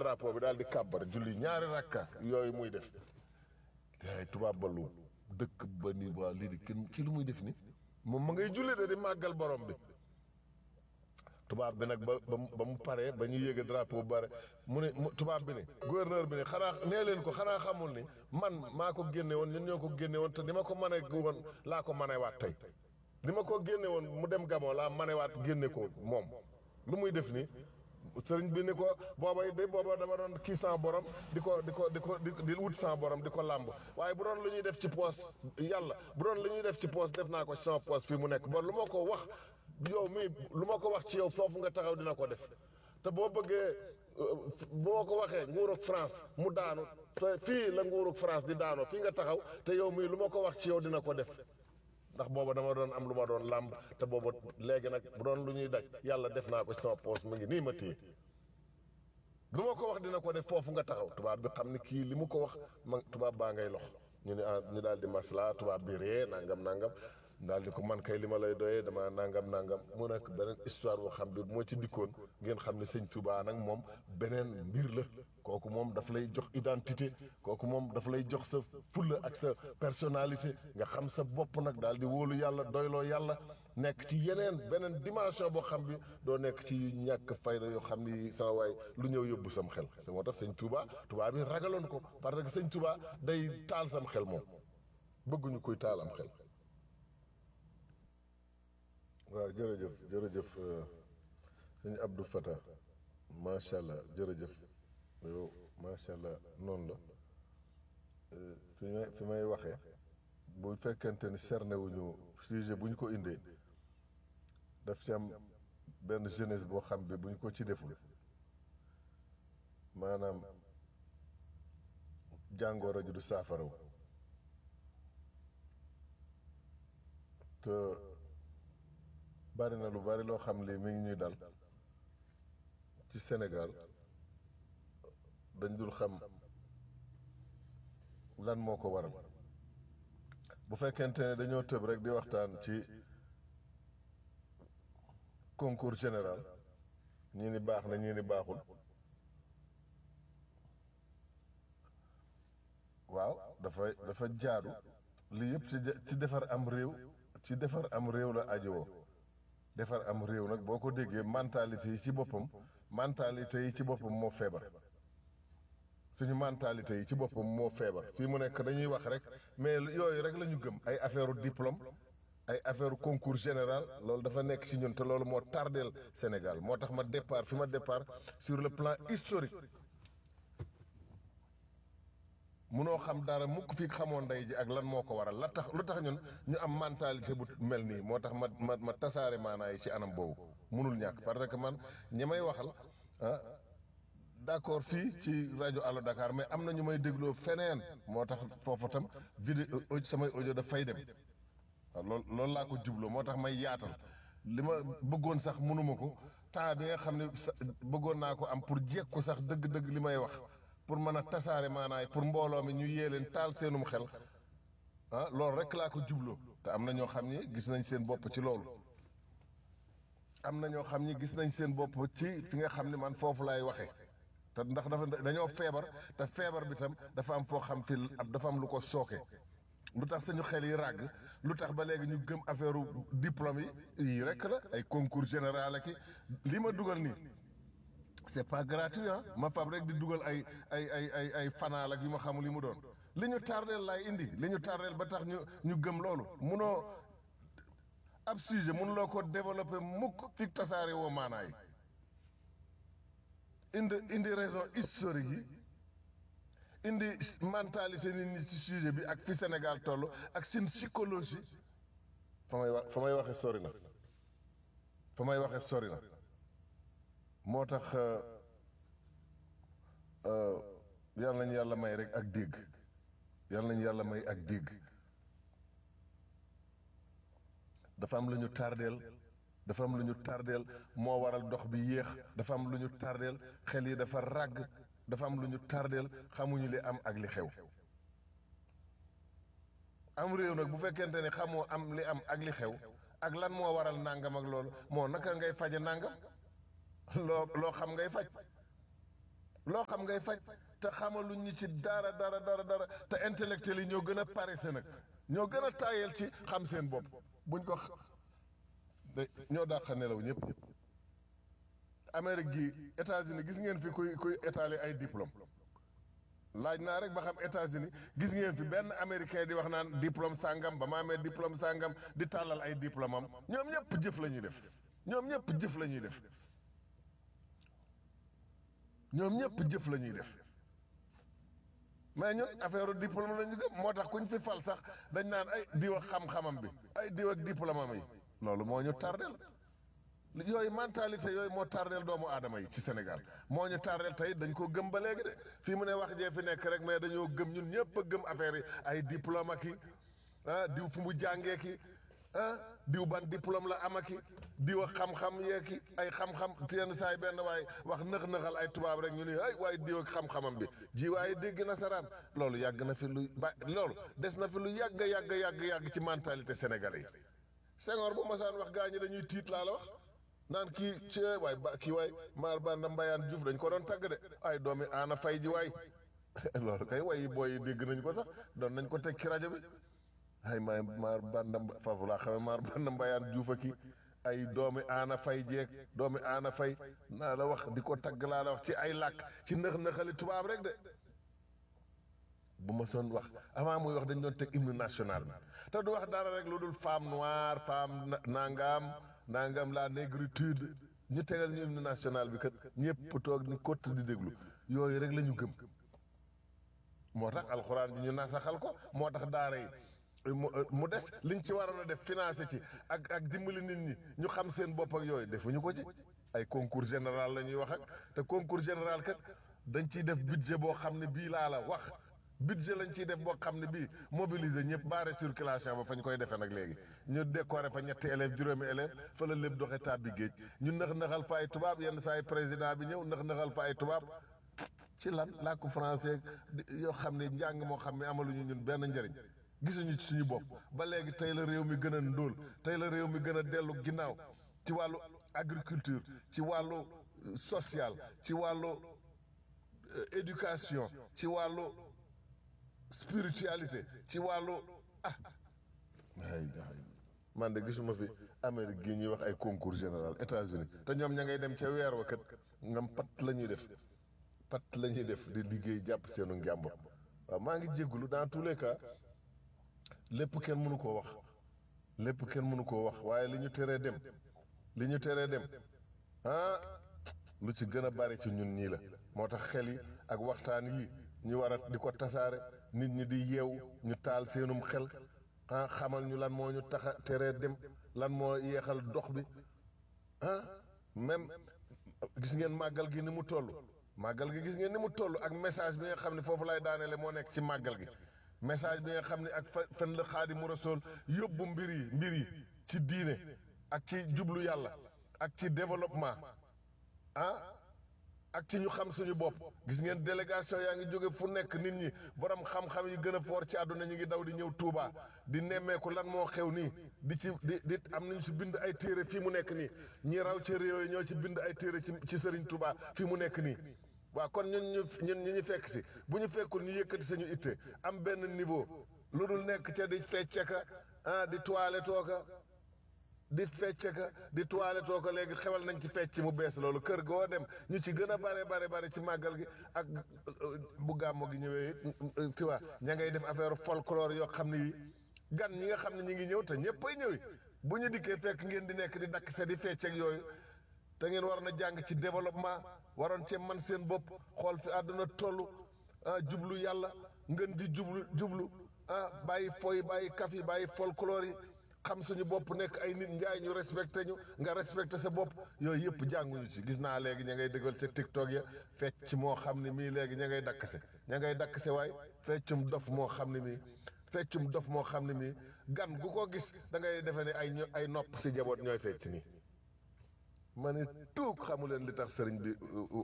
drapeau bi daal di kàbbar julli ñaari rakka yooyu muy def yaay tubaab ba lu dëkk ba ni waa lii di kenn kii lu muy def ni moom ma ngay julli de di màggal borom bi tubaab bi nag ba ba mu ba mu paree ba ñu yéege drapeau bu bare mu ne mu tubaab bi ne gouverneur bi ne xanaa nee leen ko xanaa xamul ni man maa ko génne woon ñun ñoo ko génne woon te ni ma ko mane woon laa ko manewaat tey ni ma ko génne woon mu dem Gabon laa manewaat génne ko moom lu muy def nii sëriñ bi ni ko booba de booba dama doon kii sans borom di ko di ko di ko di di wut sans borom di ko làmb waaye bu doon lu ñuy def ci poos yàlla bu doon lu ñuy def ci poos def naa ko ci sama poos fii mu nekk bon lu ma ko wax yow mii lu ma ko wax ci yow foofu nga taxaw dina ko def te boo bëggee bu ma ko waxee nguurug France mu daanu fe- fii la nguurug France di daanoo fii nga taxaw te yow mii lu ma ko wax ci yow dina ko def ndax booba dama doon am lu ma doon làmb te booba léegi nag bu doon lu ñuy daj yàlla def naa ko ci sama poos mu ngi nii ma téye lu ma ko wax dina ko def foofu nga taxaw tubaab bi xam ni kii li mu ko wax ma tubaab baa ngay lox ñu ne ah ñu daal di masla tubaab bi ree nangam nangam daal di ko man kay li ma lay doyee dama nangam nangam mu nekk beneen histoire boo xam bi moo ci dikkoon ngeen xam ne sëñ Touba nag moom beneen mbir la kooku moom daf lay jox identité kooku moom daf lay jox sa fulla ak sa personnalité nga xam sa bopp nag daal di wóolu yàlla doyloo yàlla nekk ci yeneen beneen dimension boo xam bi doo nekk ci ñàkk fayda yoo xam ni sama waay lu ñëw yóbbu sam xel c'est moo tax sëñ Touba Touba bi ragaloon ko parce que sëñ Touba day taal sam xel moom bëgguñu koy taal am xel waaw jërëjëf jërëjëf sëñ Abdou Fatah macha allah jërëjëf yow macha allah noonu la fi may fi may waxee bu fekkente ni cerné wuñu sujet bu ñu ko indee daf ci am benn jeunesse boo xam bi bu ñu ko ci deful maanaam jàngoro ji du saafaraw te bari na lu bari loo xam lii mi ngi ñuy dal ci Sénégal dañ dul xam lan moo ko waral bu fekkente ne dañoo tëb rek di waxtaan ci concours général ñii ni baax na ñii ni baaxul waaw dafa dafa jaadu lii yëpp ci ci defar am réew ci defar am réew la ajowoo defar am réew nag boo ko déggee mentalité yi ci boppam mentalité yi ci boppam moo feebar suñu mentalité yi ci boppam moo feebar fii mu nekk dañuy wax rek mais yooyu rek la ñu gëm ay affaire diplôme ay affaire concours général loolu dafa nekk ci ñun te loolu moo tardeel Sénégal moo tax ma départ fi ma départ sur le plan historique munoo xam dara mukk fi xamoon ndey ji ak lan moo ko waral la tax lu tax ñun ñu am mentalité bu mel nii moo tax ma ma ma tasaare maanaa yi ci anam boobu munul ñàkk parce que man ñi may waxal ah d'accord fii ci rajo Allo Dakar mais am na ñu may dégloo feneen moo tax foofu tam vidéo samay audio daf fay dem waaw loolu loolu laa ko jubloo moo tax may yaatal li ma bëggoon sax mënuma ko temps bi nga xam ne sa bëggoon naa ko am pour jekku sax dëgg-dëgg li may wax pour mën a tasaare maanaay pour mbooloo mi ñu yee leen taal seenum xel ah loolu rek laa ko jubloo te am na ñoo xam ni gis nañ seen bopp ci loolu am na ñoo xam ni gis nañ seen bopp ci fi nga xam ne man foofu laay waxee te ndax dafa dañoo feebar te feebar bi tam dafa am foo xam fi dafa am lu ko sooke lu tax suñu xel yi ràgg lu tax ba léegi ñu gëm affaire diplôme yi yii rek la ay concours général ak li ma dugal nii c'est pas gratuit ah ma fab rek di dugal ay ay ay ay ay fanaal ak yu ma xamul li mu doon li ñu tardeel laay indi li ñu tardeel ba tax ñu ñu gëm loolu munoo ab sujet mënuloo ko développer mukk fi tasaare woo maanaa yi indi indi raison historique yi indi mentalité nit ñi ci sujet bi ak fi Sénégal toll ak seen psychologie fa may wax fa may waxee sori na fa may waxee sori na moo tax yal nañu yàlla may rek ak dégg yal nañu yàlla may ak dégg dafa am lu ñu tardeel dafa am lu ñu tardeel moo waral dox bi yéex dafa am lu ñu tardeel xel yi dafa ràgg dafa am lu ñu tardeel xamuñu li am ak li xew am réew nag bu fekkente ne xamoo am li am ak li xew ak lan moo waral nangam ak loolu moo naka ngay faje nangam loo loo xam ngay faj loo xam ngay faj te xamaluñ ñi ci dara dara dara dara te intellectuel yi ñoo gën a paresse nag ñoo gën a taayal ci xam seen bopp buñ ko de ñoo dàq nelaw ñëpp Amérique gi États-Unis gis ngeen fi kuy kuy étaler ay diplôme laaj naa rek ba xam États-Unis gis ngeen fi benn américain di wax naan diplôme sàngam ba ma amee diplôme sàngam di tàllal ay diplôme am ñoom ñëpp jëf la ñuy def ñoom ñëpp jëf la ñuy def ñoom ñëpp jëf la ñuy def mais ñun affaire diplôme la ñu gëm moo tax kuñ fi fal sax dañ naan ay diw ak xam-xamam bi ay diw ak diplôme am yi loolu moo ñu tardel yooyu mentalité yooyu moo tardel doomu aadama yi ci Sénégal moo ñu tardel tey dañ ko gëm ba léegi de fii mu ne wax jee fi nekk rek mais dañoo gëm ñun ñëpp a gëm affaire yi ay diplôme ak i ah diw fu mu jàngee ki ah diw ban diplôme la am ak i diw ak xam-xam yee ki ay xam-xam yenn saa yi benn waaye wax nëx-nëxal ay tubaab rek ñu ne ay waaye diw ak xam-xamam bi ji waaye dégg nasaraan loolu yàgg na fi lu ba loolu des na fi lu yàgg yàgg yàgg yàgg ci mentalité sénégalais yi Senghor bu masaan wax gaa ñi dañuy tiit laa la wax naan kii ci waay ba kii waay maar banda mbayaan Diouf dañ ko doon tagg de ay doomi aana fay ji waay loolu kay way booy yi dégg nañ ko sax doon nañ ko teg ci rajo bi ay maay maar banda foofu laa xamee maar banda mbayaan Diouf a kii ay doomi aana fay jeeg doomi aana fay naa la wax di ko tagg laa la wax ci ay làkk ci nëx-nëxali tubaab rek de bu ma soon wax avant muy wax dañ doon teg hymne national bi te du wax dara rek lu dul femme noire femme nangam nangam la négritude ñu tegal ñu hymne national bi kat ñëpp toog ni kott di déglu yooyu rek la ñu gëm moo tax alxuraan ji ñu nasaxal ko moo tax daara yi mu des liñ ci waroon a def financé ci ak ak dimbali nit ñi ñu xam seen bopp ak yooyu defuñu ko ci ay concours général la ñuy wax ak te concours général kat dañ ciy def budget boo xam ne bii laa la wax budget lañ ciy def boo xam ne bii mobiliser ñëpp baare circulation ba fañ koy defee nag léegi ñu décorer fa ñetti élèves juróomi élèves fa la lépp doxe tàbbi géej ñu nax naxal fa ay tubaab yenn saa yi président bi ñëw nax naxal fa ay tubaab ci lan làkku français yoo xam ne njàng moo xam ne amaluñu ñun benn njëriñ gisuñu ci suñu bopp ba léegi tey la réew mi gën a ndóol tey la réew mi gën a dellu ginnaaw ci wàllu agriculture ci wàllu social ci wàllu éducation ci wàllu spiritualité ci wàllu ah ay man de gisuma fi Amérique gii ñuy wax ay concours général États-Unis te ñoom ña ngay dem ca weer wa kat ngam pat la ñuy def pat la ñuy def di liggéey jàpp seenu njàmbur waaw maa ngi jéggulu dans tous les cas lépp kenn mënu koo wax lépp kenn mënu koo wax waaye li ñu teree dem li ñu teree dem ah lu ci gën a bari ci ñun ñii la moo tax xel yi ak waxtaan yi ñu war a di ko tasaare nit ñi di yeewu ñu taal seenum xel ah xamal ñu lan moo ñu tax a teree dem lan moo yeexal dox bi ah même gis ngeen màggal gi ni mu toll màggal gi gis ngeen ni mu toll ak message bi nga xam ne foofu lay daaneele moo nekk ci màggal gi message bi nga xam ne ak fa fen la Xaadimu Rasuul yóbbu mbir yi mbir yi ci diine ak ci jublu yàlla ak ci développement ah ak ci ñu xam suñu bopp gis ngeen délégation yaa ngi jóge fu nekk nit ñi borom xam-xam yi gën a foor ci àdduna ñu ngi daw di ñëw Touba di nemmeeku lan moo xew nii di ci di di am nañu ci bind ay téere fii mu nekk nii ñi raw ci réew yi ñoo ci bind ay téere ci ci Serigne Touba fii mu nekk nii. waaw kon ñun ñu ñun ñu ñu fekk si bu ñu fekkul ñu yëkkati sañu itte am benn niveau lu dul nekk ca di fecce ka ah di toilette ka di fecce ka di toilette ka léegi xewal nañ ci fecc mu bees loolu kër goo dem ñu ci gën a bare bare bare ci màggal gi ak bu gàmmo gi ñëwee it tu vois ña ngay def affaire folklore yoo xam ne yi gan ñi nga xam ne ñi ngi ñëw te ñëppay ñëwi bu ñu dikkee fekk ngeen di nekk di dakk se di fecceeg yooyu te ngeen war na jàng ci développement waroon cee man seen bopp xool fi àdduna toll ah jublu yàlla ngeen di jublu jublu ah bàyyi foy bàyyi kaf yi bàyyi folklore yi xam suñu bopp nekk ay nit njaay ñu respecté ñu nga respecté sa bopp yooyu yëpp jànguñu ci gis naa léegi ña ngay dëggal sa tiktok ya fecc moo xam ne mii léegi ña ngay dakkase ña ngay dakkase waay feccum dof moo xam ne mii feccum dof moo xam ne mii gan gu ko gis da ngay defe ne ay ay nopp si jaboot ñooy fecc nii ma ne tuug xamu leen li tax sëriñ bi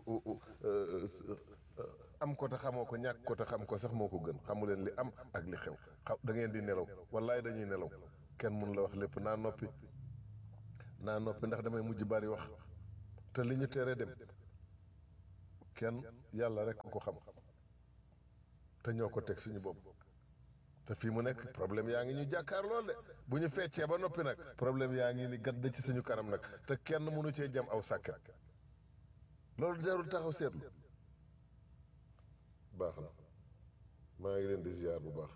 am ko te xamoo ko ñàkk ko te xam ko sax moo ko gën xamu leen li am ak li xew xaw da ngeen di nelaw wallaay dañuy nelaw kenn mun la wax lépp naa noppi naa noppi ndax damay mujj bari wax te li ñu tere dem kenn yàlla rek ko xam te ñoo ko teg suñu bopp te fii mu nekk problème yaa ngi ñu jàkkaar lool de bu ñu feccee ba noppi nag problème yaa ngi ni gadd ci suñu kanam nag te kenn mënu cee jam aw sàkket loolu jarul taxaw seetlu baax na maa ngi leen di ziar bu baax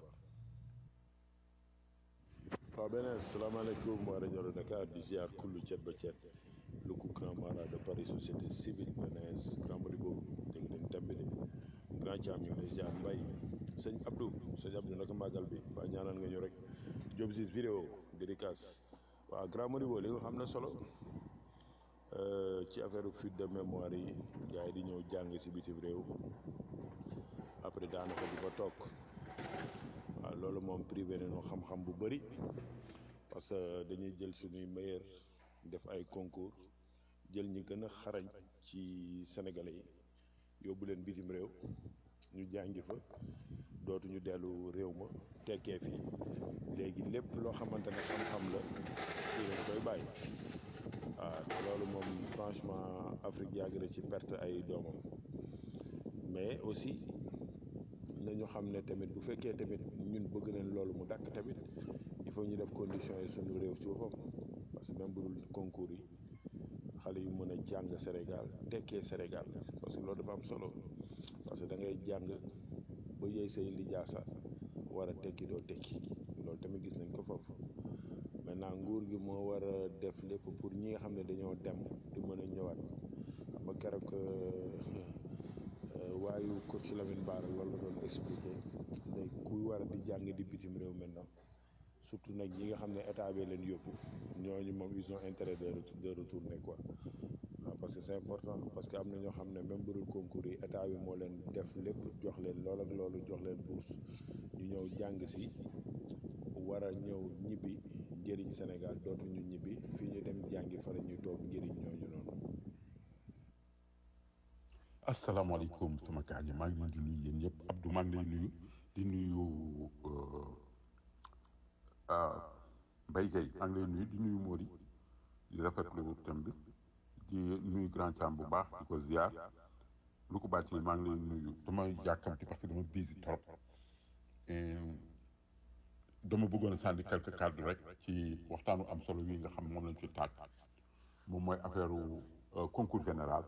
waaw beneen salaamaaleykum waa rajo Dakar di ziar kullu cet ba cet lu ko grand mara de Paris société civile beneen grand mari boobu dégg ngeen thème bi de grand Thiam ñu ngi lay ziar mbay sëñ Abdou sëñ Abdou naka màggal bi waa ñaanal nga ñu rek Diop si vidéo dédicace waaw grand mari boobu li nga xam ne solo ci affaire fuite de mémoire yi gars yi di ñëw jàng si bitim réew après daanaka di fa toog waaw loolu moom privé nañu xam-xam bu bëri parce que dañuy jël suñuy meilleur def ay concours jël ñi gën a xarañ ci sénégalais yi yóbbu leen bitim réew ñu jàngi fa dootuñu dellu réew ma tekkee fii léegi lépp loo xamante ne xam-xam la fii lañ koy bàyyi waaw te loolu moom franchement Afrique yàgg na ci perte ay doomam mais aussi nañu xam ne tamit bu fekkee tamit ñun bëgg nañ loolu mu dàkk tamit il faut ñu def conditions yi suñu réew ci boppam parce que même bu dul concours yi xale yu mën a jàng Sénégal tekkee Sénégal parce que loolu dafa am solo parce que da ngay jàng ba yey say lijaasa war a tekki doo tekki loolu tamit gis nañ ko foofu maintenant nguur gi moo war a def lépp pour ñi nga xam ne dañoo dem di mën a ñëwaat xam nga keroog waayu coach Lamine Bara loolu la doon expliqué ne kuy war a di jàng di bitim réew maintenant surtout nag ñi nga xam ne état bi leen yóbbu ñooñu moom ils ont intérêt de de retourner quoi waaw parce que c'est important parce que am na ñoo xam ne même bu dul concours yi état bi moo leen def lépp jox leen lool ak loolu jox leen bourse ñu ñëw jàng si war a ñëw ñibbi njëriñ Sénégal dootuñu ñibbi fii ñu dem jàngi fa la ñuy toog njëriñ ñooñu noonu. asalaamaaleykum sama kaa ñi maa ngi leen di nuyu yéen ñëpp Abdou maa ngi lay nuyu di nuyu Mbaye Gueye maa ngi lay nuyu di nuyu Mori di rafetlu thème bi di nuyu Grand Thiam bu baax di ko ziar lu ko bàcc maa ngi lay nuyu dama yàkkamti parce que dama busy trop dama bëggoon a sànni quelques cadres rek ci waxtaanu am solo yi nga xam moom lañ ci taaj moom mooy affaire concours général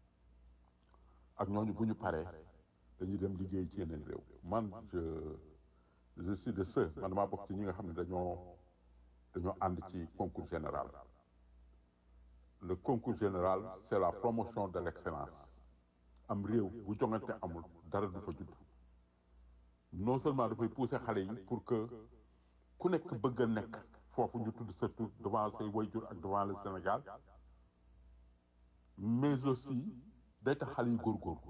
ak ñooñu bu ñu paree dañuy dem liggéey ci yeneen réew man je je suis de ceux man damaa bokk ci ñi nga xam ne dañoo dañoo ànd ci concours général le concours général c'est la promotion de l'excellence am réew bu jongante amul dara du fa judd non seulement dafay pousser xale yi pour que ku nekk bëgg a nekk foofu ñu tudd sa tur devant say waajur ak devant le Sénégal mais aussi day tax xale yi góorgóorlu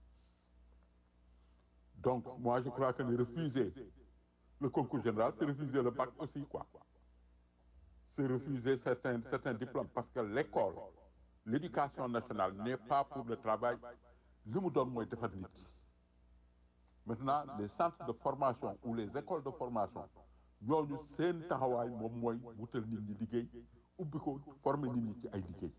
donc moi je crois que ni refuser le concours général c'est refuser le bac aussi quoi c'est refuser certains certains diplômes parce que l'école l'éducation nationale n'est pas pour le travail li mu doon mooy defar nit maintenant les centres de formation ou les écoles de formation ñooñu seen taxawaay moom mooy wutal nit ñi liggéey ubbi ko former nit ñi ci ay liggéey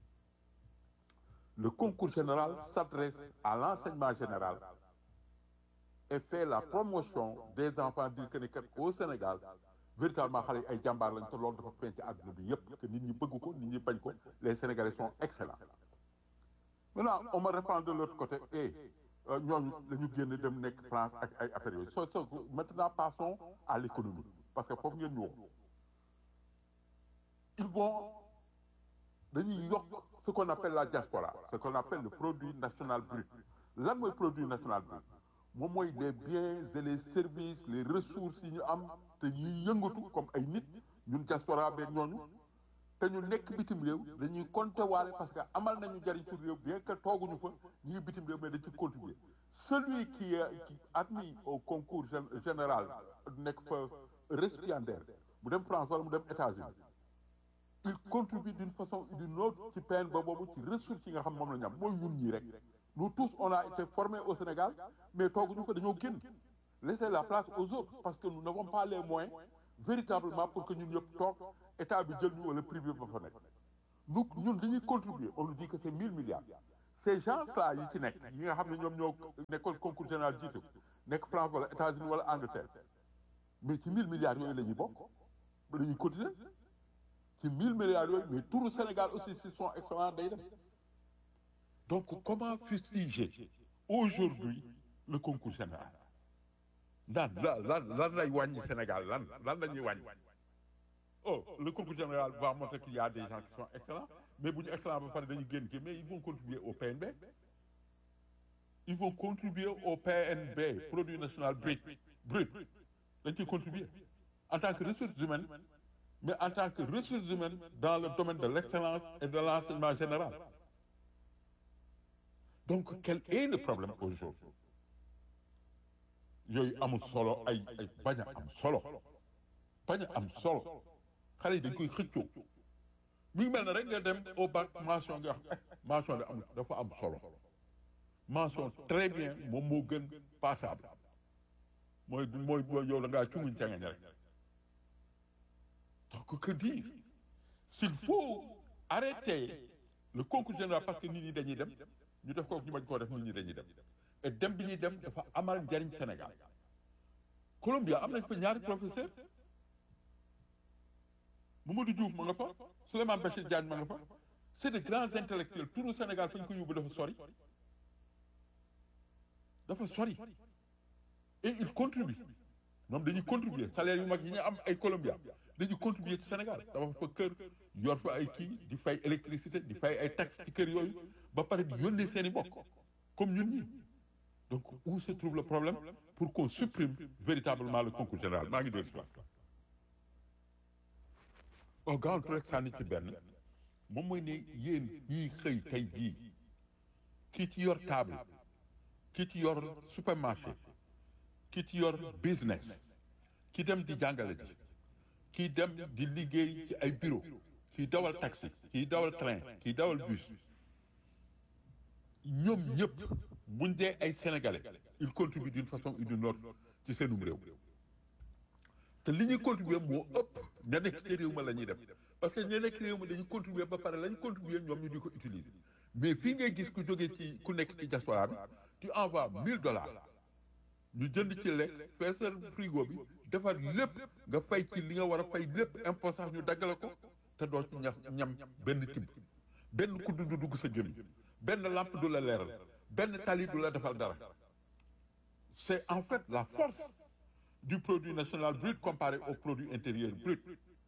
le concours général s'adresse à l'enseignement général et fait la promotion des enfants dire que ne kat au Sénégal véritablement xale yi ay jàmbaar lañ te loolu dafa feeñ ci àdduna bi yépp que nit ñi bëgg ko nit ñi bañ ko les Sénégalais sont excellents maintenant on me répond de l'autre côté et ñooñu dañu génn dem nekk France ak ay affaires yooyu so so maintenant passons à l'économie parce que foofu ngeen ñu wax ils vont dañuy yokk ce qu'on appelle la diaspora ce qu'on appelle le produit national brut lan mooy produit national brut moom mooy les biens et les services les ressources yi ñu am te ñuy yëngatu comme ay nit ñun diaspora beeg ñooñu te ñu nekk bitim réew dañuy compter waale parce que amal nañu jariñ ci réew bien que tooguñu fa ñu ngi bitim réew mais dañ ci contribuer celui qui est qui admis au concours général nekk fa récipiendaire mu dem France wala mu dem États-Unis il contribue d'une façon ou d'une autre ci peine ba boobu ci ressources yi nga xam moom la ñu am mooy ñun ñii rek nous tous on a été formés au Sénégal mais tooguñu ko dañoo génn laisser la place aux autres parce que nous n'avons pas les moyens véritablement pour que ñun ñëpp toog état bi jël ñu wala privé ba fa nekk nous ñun dañuy contribuer on nous dit que c'est mille milliards ces gens-là yi ci nekk yi nga xam ne ñoom ñoo nekkoon concours général jiite ko nekk France wala États-Unis wala Angleterre mais ci mille milliards yooyu la ñuy bokk la ñuy cotiser ci mille milliards yooyu mais turu Sénégal aussi si son excellent day dem donc comment fustiger aujourd'hui le concours général lan lan lan lan lay wàññi Sénégal lan lan la ñuy wàññi oh le concours général va montrer qu'il y a des gens qui sont excellents mais bu ñu excellent ba pare dañuy génn kii mais ils vont contribuer au PNB ils vont contribuer au PNB produit national brut brut dañ ciy contribuer en tant que ressources humaines mais en tant que ressources humaines dans le domaine de l'excellence et de l'enseignement général donc quel est le problème aujourd'hui yooyu amul solo ay ay bañ a am solo bañ a am solo xale yi dañ koy xëccoo mi ngi mel ne rek nga dem au bac mention nga wax mention de am dafa am solo mention très bien moom moo gën passable mooy mooy mooy yow da ngaa cunguñ cangañ rek donc que dire s'il faut arrêter le concours général parce que nit ñi dañuy dem ñu def ko ñu bañ koo def nit ñi dañuy dem et dem bi ñuy dem dafa amal njariñ Sénégal Colombia am nañ fa ñaari professeur Mamadou Diouf ma nga fa Souleymane Bachir Diagne ma nga fa c'est de grands intellectuels turu Sénégal fa ñu ko yóbbu dafa sori dafa sori et ils contribuent ñoom dañuy contribuer salaire yu mag yi ñu am ay Colombia dañuy contribuer ci Sénégal dafa fa kër yor fa ay kii di fay électricité di fay ay taxes ci kër yooyu ba pare di yónnee seen i mbokk comme ñun ñi donc où se trouve le problème pour qu'on supprime véritablement le concours général maa ngi déglu si waat au gaawantu rek sànni ci benn moom mooy ne yéen ñiy xëy tey jii kii ci yor table kii ci yor supermarché kii ci yor business ki dem di jàngale ji kii dem di liggéey ci ay bureau kii dawal taxi kii dawal train kii dawal bus ñoom ñëpp buñ dee ay sénégalais ils contribuent d'une façon ou d'une autre ci seenum réew te li ñuy contribuer moo ëpp ña nekk ci réew ma la ñuy def parce que ña nekk ci réew ma dañuy contribuer ba pare la ñu contribuer ñoom ñu di ko utiliser mais fii ngay gis ku jógee ci ku nekk ci diaspora bi tu envoies 1000 dollars ñu jënd ci lekk feesal frigo bi defar lépp nga fay ci li nga war a fay lépp impôt sax ñu daggale ko te doo ci ñax ñam benn tibb benn kudd du dugg sa gémmiñ benn lampe du la leeral benn tali du la defal dara c'est en fait la force du produit national brut comparé au produit intérieur brut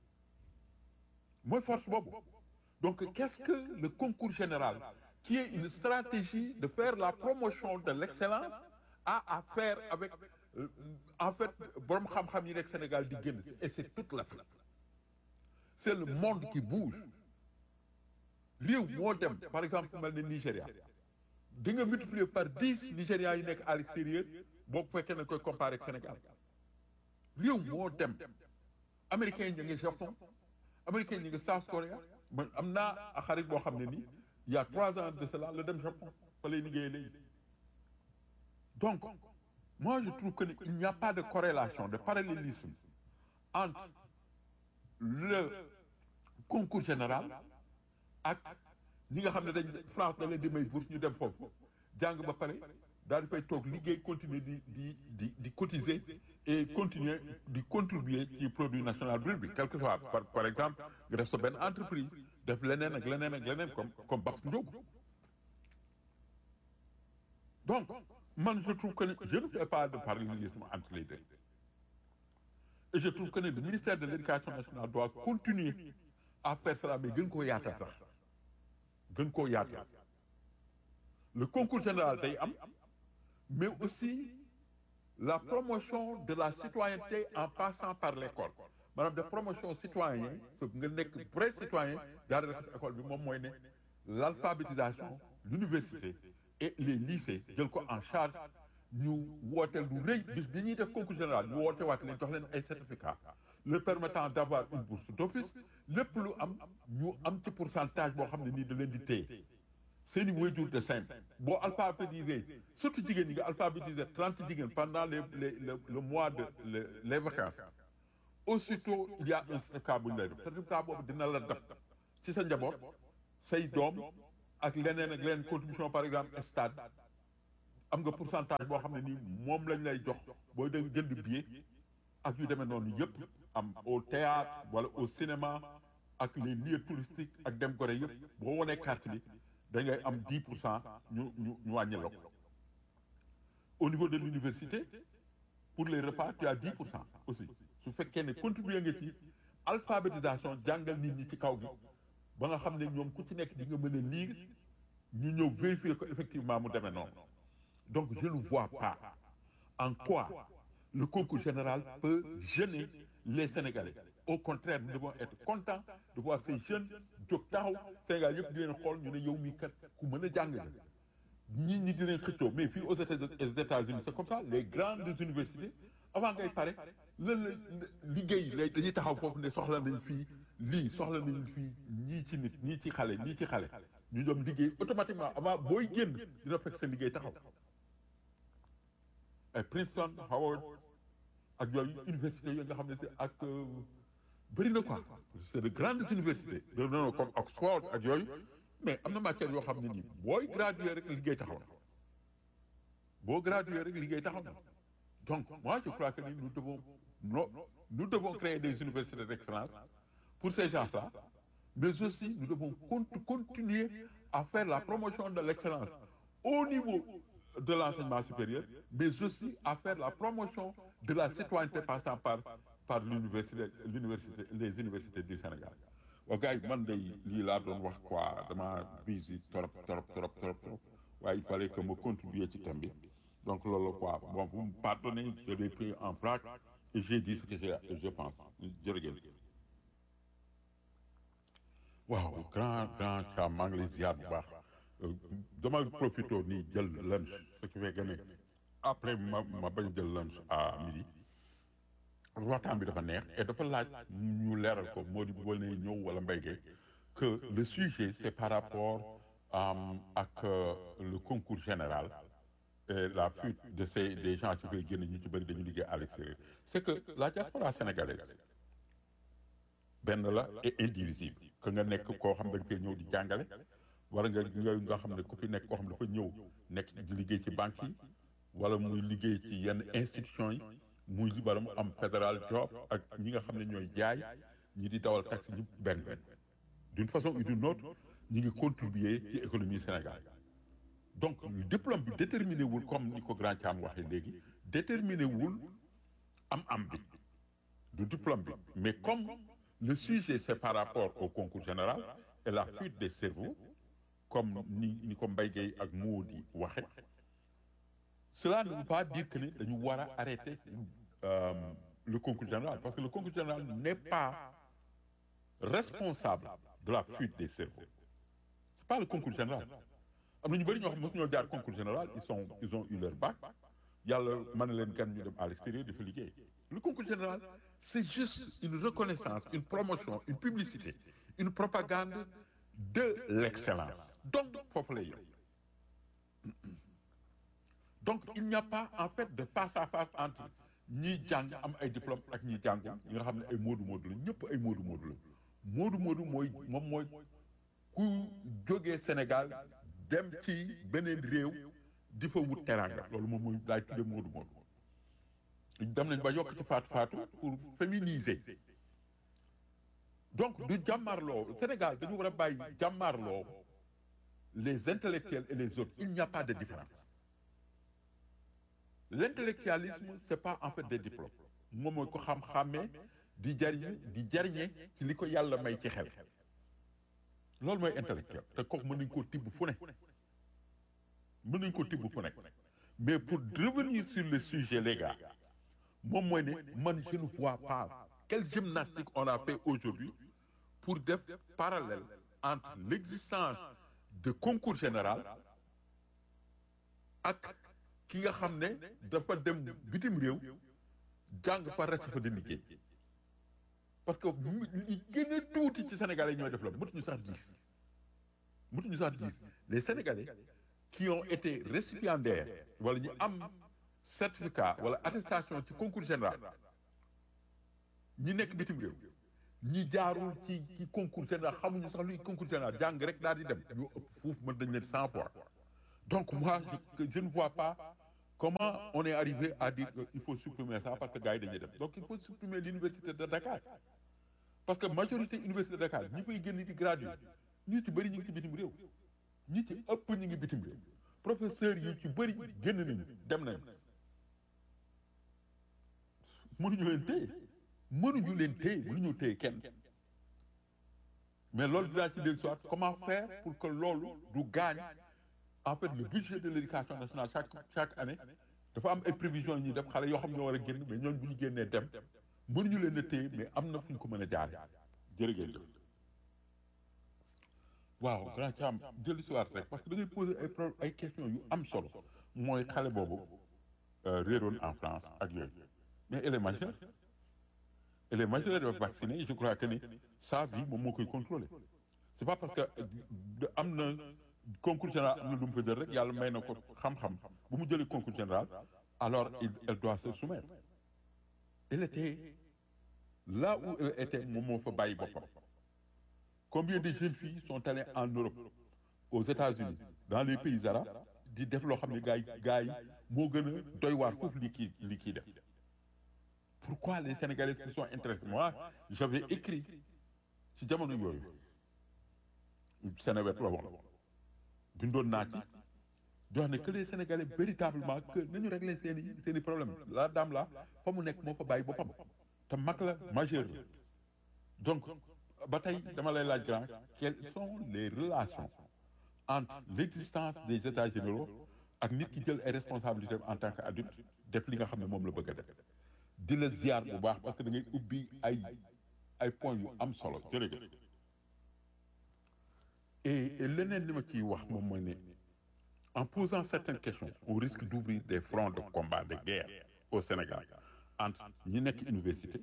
mooy force boobu donc qu'est-ce que le concours général qui est une stratégie de faire la promotion de l'excellence a à faire avec euh, en fait borom xam-xam yi nekk Sénégal di génn et c'est toute l'Afrique c'est le monde qui bouge réew moo dem par exemple mel ne Nigéria di nga multiplier par dix Nigérians yi nekk à l'extérieur boo ko fekkee ne koy comparer ak Sénégal réew moo dem américains yi ñu ngi Japon américains yi ñu ngi South Korea man am naa xarit boo xam ne nii il y a trois ans de cela la dem Japon fa lay liggéeyee léegi donc moi je trouve que ni il n'y a pas de corrélation de parallélisme entre le concours général ak ñi nga xam ne dañ France da leen di may bourse ñu dem foofu jàng ba pare daal di fay toog liggéey continuer di di di di cotiser et continuer di contribuer ci produit national brut bi quel que soit par par exemple nga def sa benn entreprise def leneen ak leneen ak leneen comme comme Babs Ndiogou donc man je trouve que ne je ne fais pas de parallélisme entre les deux et je trouve que ne le ministère de l'éducation nationale doit continuer à faire cela mais gën koo yaatal sax gën koo yaatal le concours général day am mais aussi la promotion de la citoyenneté en passant par l'école maanaam de promotion citoyen so nga nekk vrai citoyen jaarale ko ci école bi moom mooy ne l'alphabétisation l'université et les lycées jël ko en charge ñu wooteel lu rëy bis bi ñuy def concours général ñu woote waat leen jox leen ay certificats leur permettant d'avoir une bourse d'office lépp lu am ñu am ci pourcentage boo xam ne nii da leen di téye seeni waajur de simple boo alphabétisé surtout jigéen ñi nga alphabétisé trente jigéen pendant les les le, le mois de le, les vacances aussitôt il y a un certificat bu ñu lay def certificat boobu dina la dab ci sa njaboot say doom ak leneen ak leneen contribution par exemple stade am nga pourcentage boo xam ne nii moom lañ lay jox booy dem jënd billet ak yu demee noonu yëpp am au théâtre wala au cinéma ak les lieux touristiques ak dem gore yëpp boo wonee carte bi da ngay am 10 pour cent ñu ñu ñu wàññi la ko au niveau de l'université pour les repas tu as 10 pour cent aussi su fekkee ne contribuer nga ci alphabétisation jàngal nit ñi ci kaw gi ba nga xam ne ñoom ku ci nekk di nga mën a lire ñu ñëw vérifier ko effectivement mu demee noonu donc je ne vois pas en quoi le concours général peut gêner les Sénégalais au contraire nous devons être contents de voir ces jeunes jóg taxaw Sénégal yëpp di leen xool ñu ne yow mii kat ku mën a jàng la ñi ñi di leen xëccoo mais fii aux États-Unis c'est comme ça les grandes universités avant ngay pare la la liggéey lay dañuy taxaw foofu ne soxla nañ fii lii soxla nañ fii ñii ci nit ñii ci xale ñii ci xale ñu doon liggéey automatiquement avant booy génn dina fekk sa liggéey taxaw ay Princeton Howard ak yooyu université yooyu nga xam ne si ak bëri na quoi c'est de grandes universités de non comme Oxford ak yooyu mais am na matière yoo xam ne nii booy graduer rek liggéey taxaw na boo graduer rek liggéey taxaw na donc moi je crois que ni nous devons non nous devons créer des universités d'excellence pour ces gens-là mais aussi nous devons continuer à faire la promotion de l'excellence au niveau de l'enseignement supérieur mais aussi à faire la promotion de la citoyenneté passant par par l'université l'université les universités du Sénégal waaw gars yi man de lii laa doon wax quoi dama busy trop trop trop trop trop waaye il fallait que ma contribuer ci thème bi donc loolu quoi bon vous me pardonnez je l'ai pris en vrac et j'ai dit ce que je je pense jërëjëf waaw grand grand Thiam maa ngi lay ziar bu baax dama profité nii jël lunch ce qui fait que ne après ma ma bañ jël lunch à midi waxtaan bi dafa neex et dafa laaj ñu leeral ko moo di wala ñëw wala mbéy que le sujet c'est par rapport ak le concours général et la fuite de ces des gens ci koy génn ñu ci bëri dañu liggéey à l'extérieur c'est que la diaspora sénégalaise benn la et indivisible que nga nekk koo xam da nga koy ñëw di jàngale wala nga nga nga xam ne ku fi nekk koo xam dafa ñëw nekk di liggéey ci banque yi wala muy liggéey ci yenn institutions yi muy wala mu am fédéral job ak ñi nga xam ne ñooy jaay ñi di dawal taxi ñu benn benn d'une façon ou d'une autre ñi ngi contribuer ci économie Sénégal donc diplôme bi déterminé wul comme ni ko grand Thiam waxee léegi déterminé wul am am bi du diplôme bi mais comme le sujet c'est par rapport au concours général et la fuite des cerveaux comme ni ni ko Mbaye Gueye ak moo di waxe cela ne veut pas dire que ne dañu war a arrêter euh, le concours général parce que le concours général n'est pas responsable de la fuite des cerveaux c'est pas le concours général am na ñu bëri ñoo xam mosu ñoo jaar concours général ils sont ils ont eu leur bac yàlla mën na leen gan ñu dem à l'extérieur di fa liggéey le concours général c'est juste une reconnaissance une promotion une publicité une propagande de l'excellence donc foofu lay yem donc il n'y a pas en fait de face à face entre ñiy jàng am ay diplôme ak ñiy jàngul ñi nga xam ne ay moodu moodu la ñëpp ay moodu moodu la moodu moodu mooy moom mooy ku jógee Sénégal dem ci beneen réew di fa wut teranga loolu moom mooy laay tudde moodu moodu dem nañ ba yokk ci faatu faatu pour féminiser donc du jàmmarloo Sénégal dañu war a bàyyi jàmmarloo les intellectuels et les autres il n'y a pas de différence l'intellectualisme c'est pas en fait des diplômes moom mooy ko xam-xàmmee di jariñu di jariñe ci li ko yàlla may ci xel loolu mooy intellectuel te kooku mën nañ koo tibb fu ne mën nañ koo tibb fu ne mais pour revenir sur le sujet les gars moom mooy ne man je ne vois pas quelle gymnastique on a fait aujourd'hui pour def parallèle entre l'existence de concours général ak ki nga xam ne dafa dem bitim réew jàng fa reste fa di liggéey parce que li gën a tuuti ci Sénégalais yi ñooy def la mëtuñu sax dix mëtuñu sax dix les Sénégalais qui ont été récipiendaires wala ñu am certificat wala attestation ci concours général ñi nekk bitim réew ñi jaarul ci ci concours général xamuñu sax luy concours général jàng rek daal di dem ñoo ëpp fuuf mën dañ leen cent fois donc moi je, je ne vois pas comment on est arrivé à dire qu'il faut supprimer ça parce que gars yi dañuy dem donc il faut supprimer l'université de Dakar parce que majorité université de Dakar ñi fay génn di gradué ñi ci bëri ñu ngi ci bitim réew ñi ci ëpp ñu ngi bitim réew professeurs yi ci bëri génn nañu dem nañu mënuñu leen téye mënuñu leen téye mënuñu téye kenn mais loolu dinaa ci dellu soit comment faire pour que loolu du gaañ en fait le budget de l'éducation nationale chaque chaque année dafa am ay prévisions yi ñuy def xale yoo xam ñoo war a génn mais ñooñu bu ñu génnee dem mënuñu leen a téye mais am na fu ñu ko mën a jaare jërëjëf waaw grand Thiam dellu si waat rek parce que da ngay poser ay pro ay questions yu am solo mooy xale boobu réeroon en France ak yooyu mais elle est majeure elle est majeure dafa vaccinée je crois que ni sa vie moom moo koy contrôler c'est pas parce que am na concours général am na lu mu fa jël rek yàlla may na ko xam-xam bu mu jëlee concours général alors il elle doit se soumettre elle était là où elle était moom moo fa bàyyi boppam combien de jeunes filles sont allées en Europe aux États-Unis dans les pays arabes di def loo xam ne gars yi gars yi moo gën a doy waar foofu li kii li kii def pourquoi les Sénégalais se sont intéressés moi j'avais écrit ci jamono yooyu Sénéwet la woon bindoon naa ci di wax ne que les Sénégalais véritablement que nañu régler seen i seen i problème la dame là fa mu nekk moo fa bàyyi boppam te mag la majeur la donc ba tey dama lay laaj grand quelles sont les relations entre l'existence des états généraux ak nit ki jël ay responsabilités en tant qu'adulte def li nga xam ne moom la bëgg a def di la ziar bu baax parce que da ngay ubbi ay ay points yu am solo jërëjëf et et leneen li ma ciy wax moom mooy ne en posant certaines questions on risque d'ouvrir des fronts de combat de guerre au Sénégal entre ñi nekk université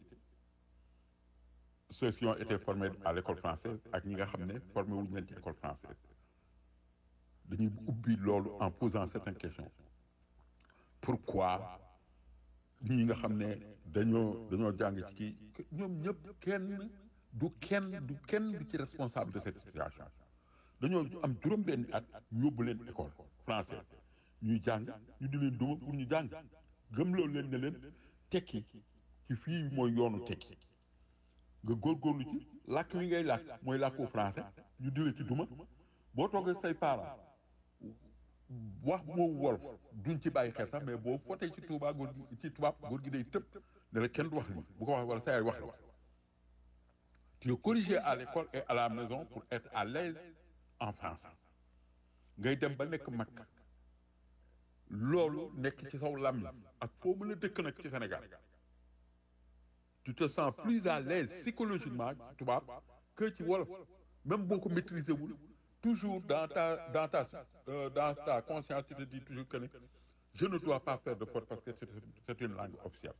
ceux qui ont été formés à l'école française ak ñi nga xam ne formé wuñu leen ci école française dañuy ubbi loolu en posant certaines questions pourquoi ñi nga xam ne dañoo dañoo jàng ci kii ñoom ñëpp kenn du kenn du kenn du ci responsable de cette situation dañoo am juróom-benni at ñu yóbbu leen école française ñuy jàng ñu di leen duma pour ñu jàng gëmloo leen ne leen tekki ci fii mooy yoonu tekki nga góorgóorlu ci làkk wi ngay làkk mooy làkku français ñu di la ci duma boo toogee say parents wax moo wolof duñ ci bàyyi xel sax mais boo fotee ci tubaab góor gi ci tubaab góor gi day tëb ne la kenn du wax lii bu ko wax wala sa yaay wax la tu es corrigé à l'école et à la maison pour être à l'aise en français ngay dem ba nekk mag loolu nekk ci saw làmmiñ ak foo mën a dëkk nag ci Sénégal tu te sens plus à l'aise psychologiquement ci tubaab que ci wolof même boo ko maîtriser wul toujours dans ta dans ta euh, dans ta conscience tu te dis toujours que ne je ne dois pas faire de faute parce que c'est c'est une langue officielle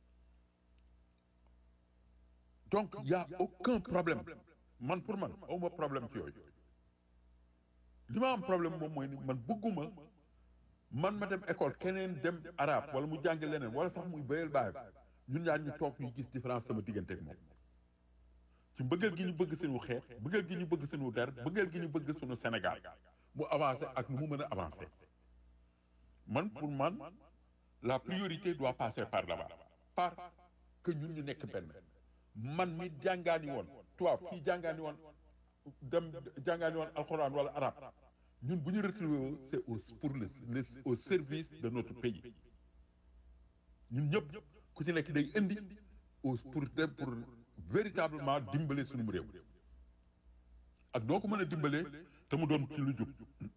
donc il y a aucun problème man pour man awma problème ci yooyu li ma am problème moom mooy ni man bëgguma man ma dem école keneen dem arabe wala mu jàngi leneen wala sax muy béyal baay ñun ñaar ñu toog ñu gis différence sama diggante ak moom ci mbëggeel gi ñu bëgg suñu xeet mbëggeel gi ñu bëgg suñu der mbëggeel gi ñu bëgg suñu Sénégal mu avancé ak nu mu mën a avancé man pour man la priorité doit passer par là-bas par que ñun ñu nekk benn man mi jàngaani woon tubaab kii jàngaani woon dem jàngaani woon alxuraan wala arab ñun bu ñu retrouvé c'est au pour le, le au service de notre pays ñun ñëpp ku ci nekk day indi au pour pour véritablement dimbale suñu réew ak noo ko mën a dimbalee te mu doon ci lu jub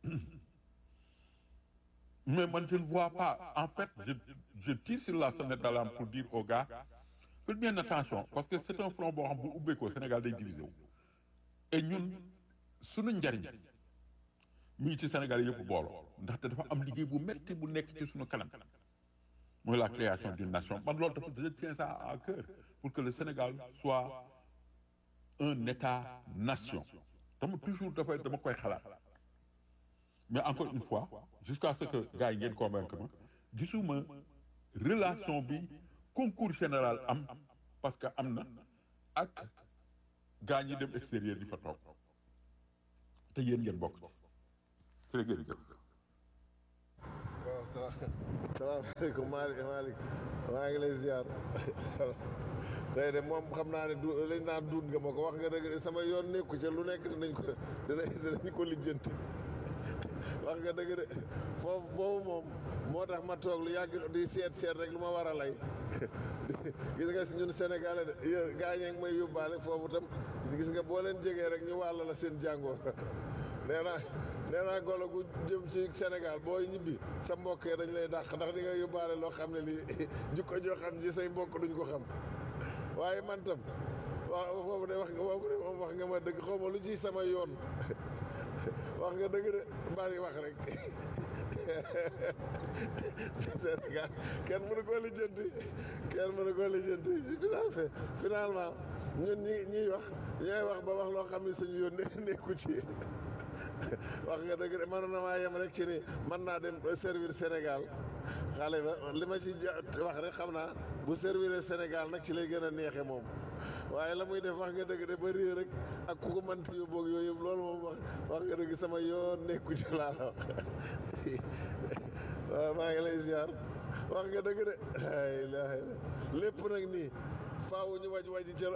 mais man je ne vois pas en fait je je tire sur la sonnette d'alarme pour dire aux gars faites bien attention parce que c'est un front boo xam bu ubbeekoo Sénégal day divisé wu et ñun suñu njariñ mu ngi ci Sénégal yëpp booloo ndaxte dafa am liggéey bu metti bu nekk ci suñu kanam mooy la création d'une nation man loolu dafa je tiens ça à cœur pour que le Sénégal soit un État-nation dama toujours dafay dama koy xalaat mais encore une fois jusqu'à ce que gars yi ngeen convaincre ma gisuma relation bi concours général am parce que am na ak gaa ñi dem extérieur di fa toog te yéen ngeen bokk ci jërë ngeen jëf waaw salaam salaamaaleykum Malick Malick maa ngi lay ziar tey de moom xam naa ne du lañ naan duun nga ma ko wax nga dëgg de sama yoon nekku ca lu nekk dinañ ko dinañ dinañ ko lijjanti wax nga dëgg de foofu boobu moom moo tax ma toog lu yàgg di seet seet rek lu ma war a lay gis nga si ñun Sénégalais de yéen gaa ñee ngi may yóbbaale foofu tam gis nga boo leen jegee rek ñu wàll la seen jàngoor nee naa nee naa golo gu jëm ci Sénégal boo ñibbi sa mbokk yi dañ lay dàq ndax di nga yóbbaale loo xam ne lii jukko joo xam ci say mbokk duñ ko xam waaye man tam waaw foofu de wax nga foofu de moom wax nga ma dëgg xaw ma lu ci sama yoon wax nga dëgg de bari wax rek Sénégal kenn mënu koo lijjanti kenn mënu koo lijjanti final finalement ñun ñi ñiy wax ñooy wax ba wax loo xam ne suñu yoon nekku ci wax nga dëgg de mënoon na maa yem rek ci ni mën naa dem servir Sénégal xale ba li ma ci wax rek xam naa bu servir Sénégal nag ci lay gën a neexe moom waaye la muy def wax nga dëgg de ba réer rek ak ku ko mënti yóbbu ak yooyu yëpp loolu moom wax wax nga dëgg sama yoon nekku ci laa la wax waaw maa ngi lay ziar wax nga dëgg de ay ilaha lépp nag nii faaw ñu waj waji ca la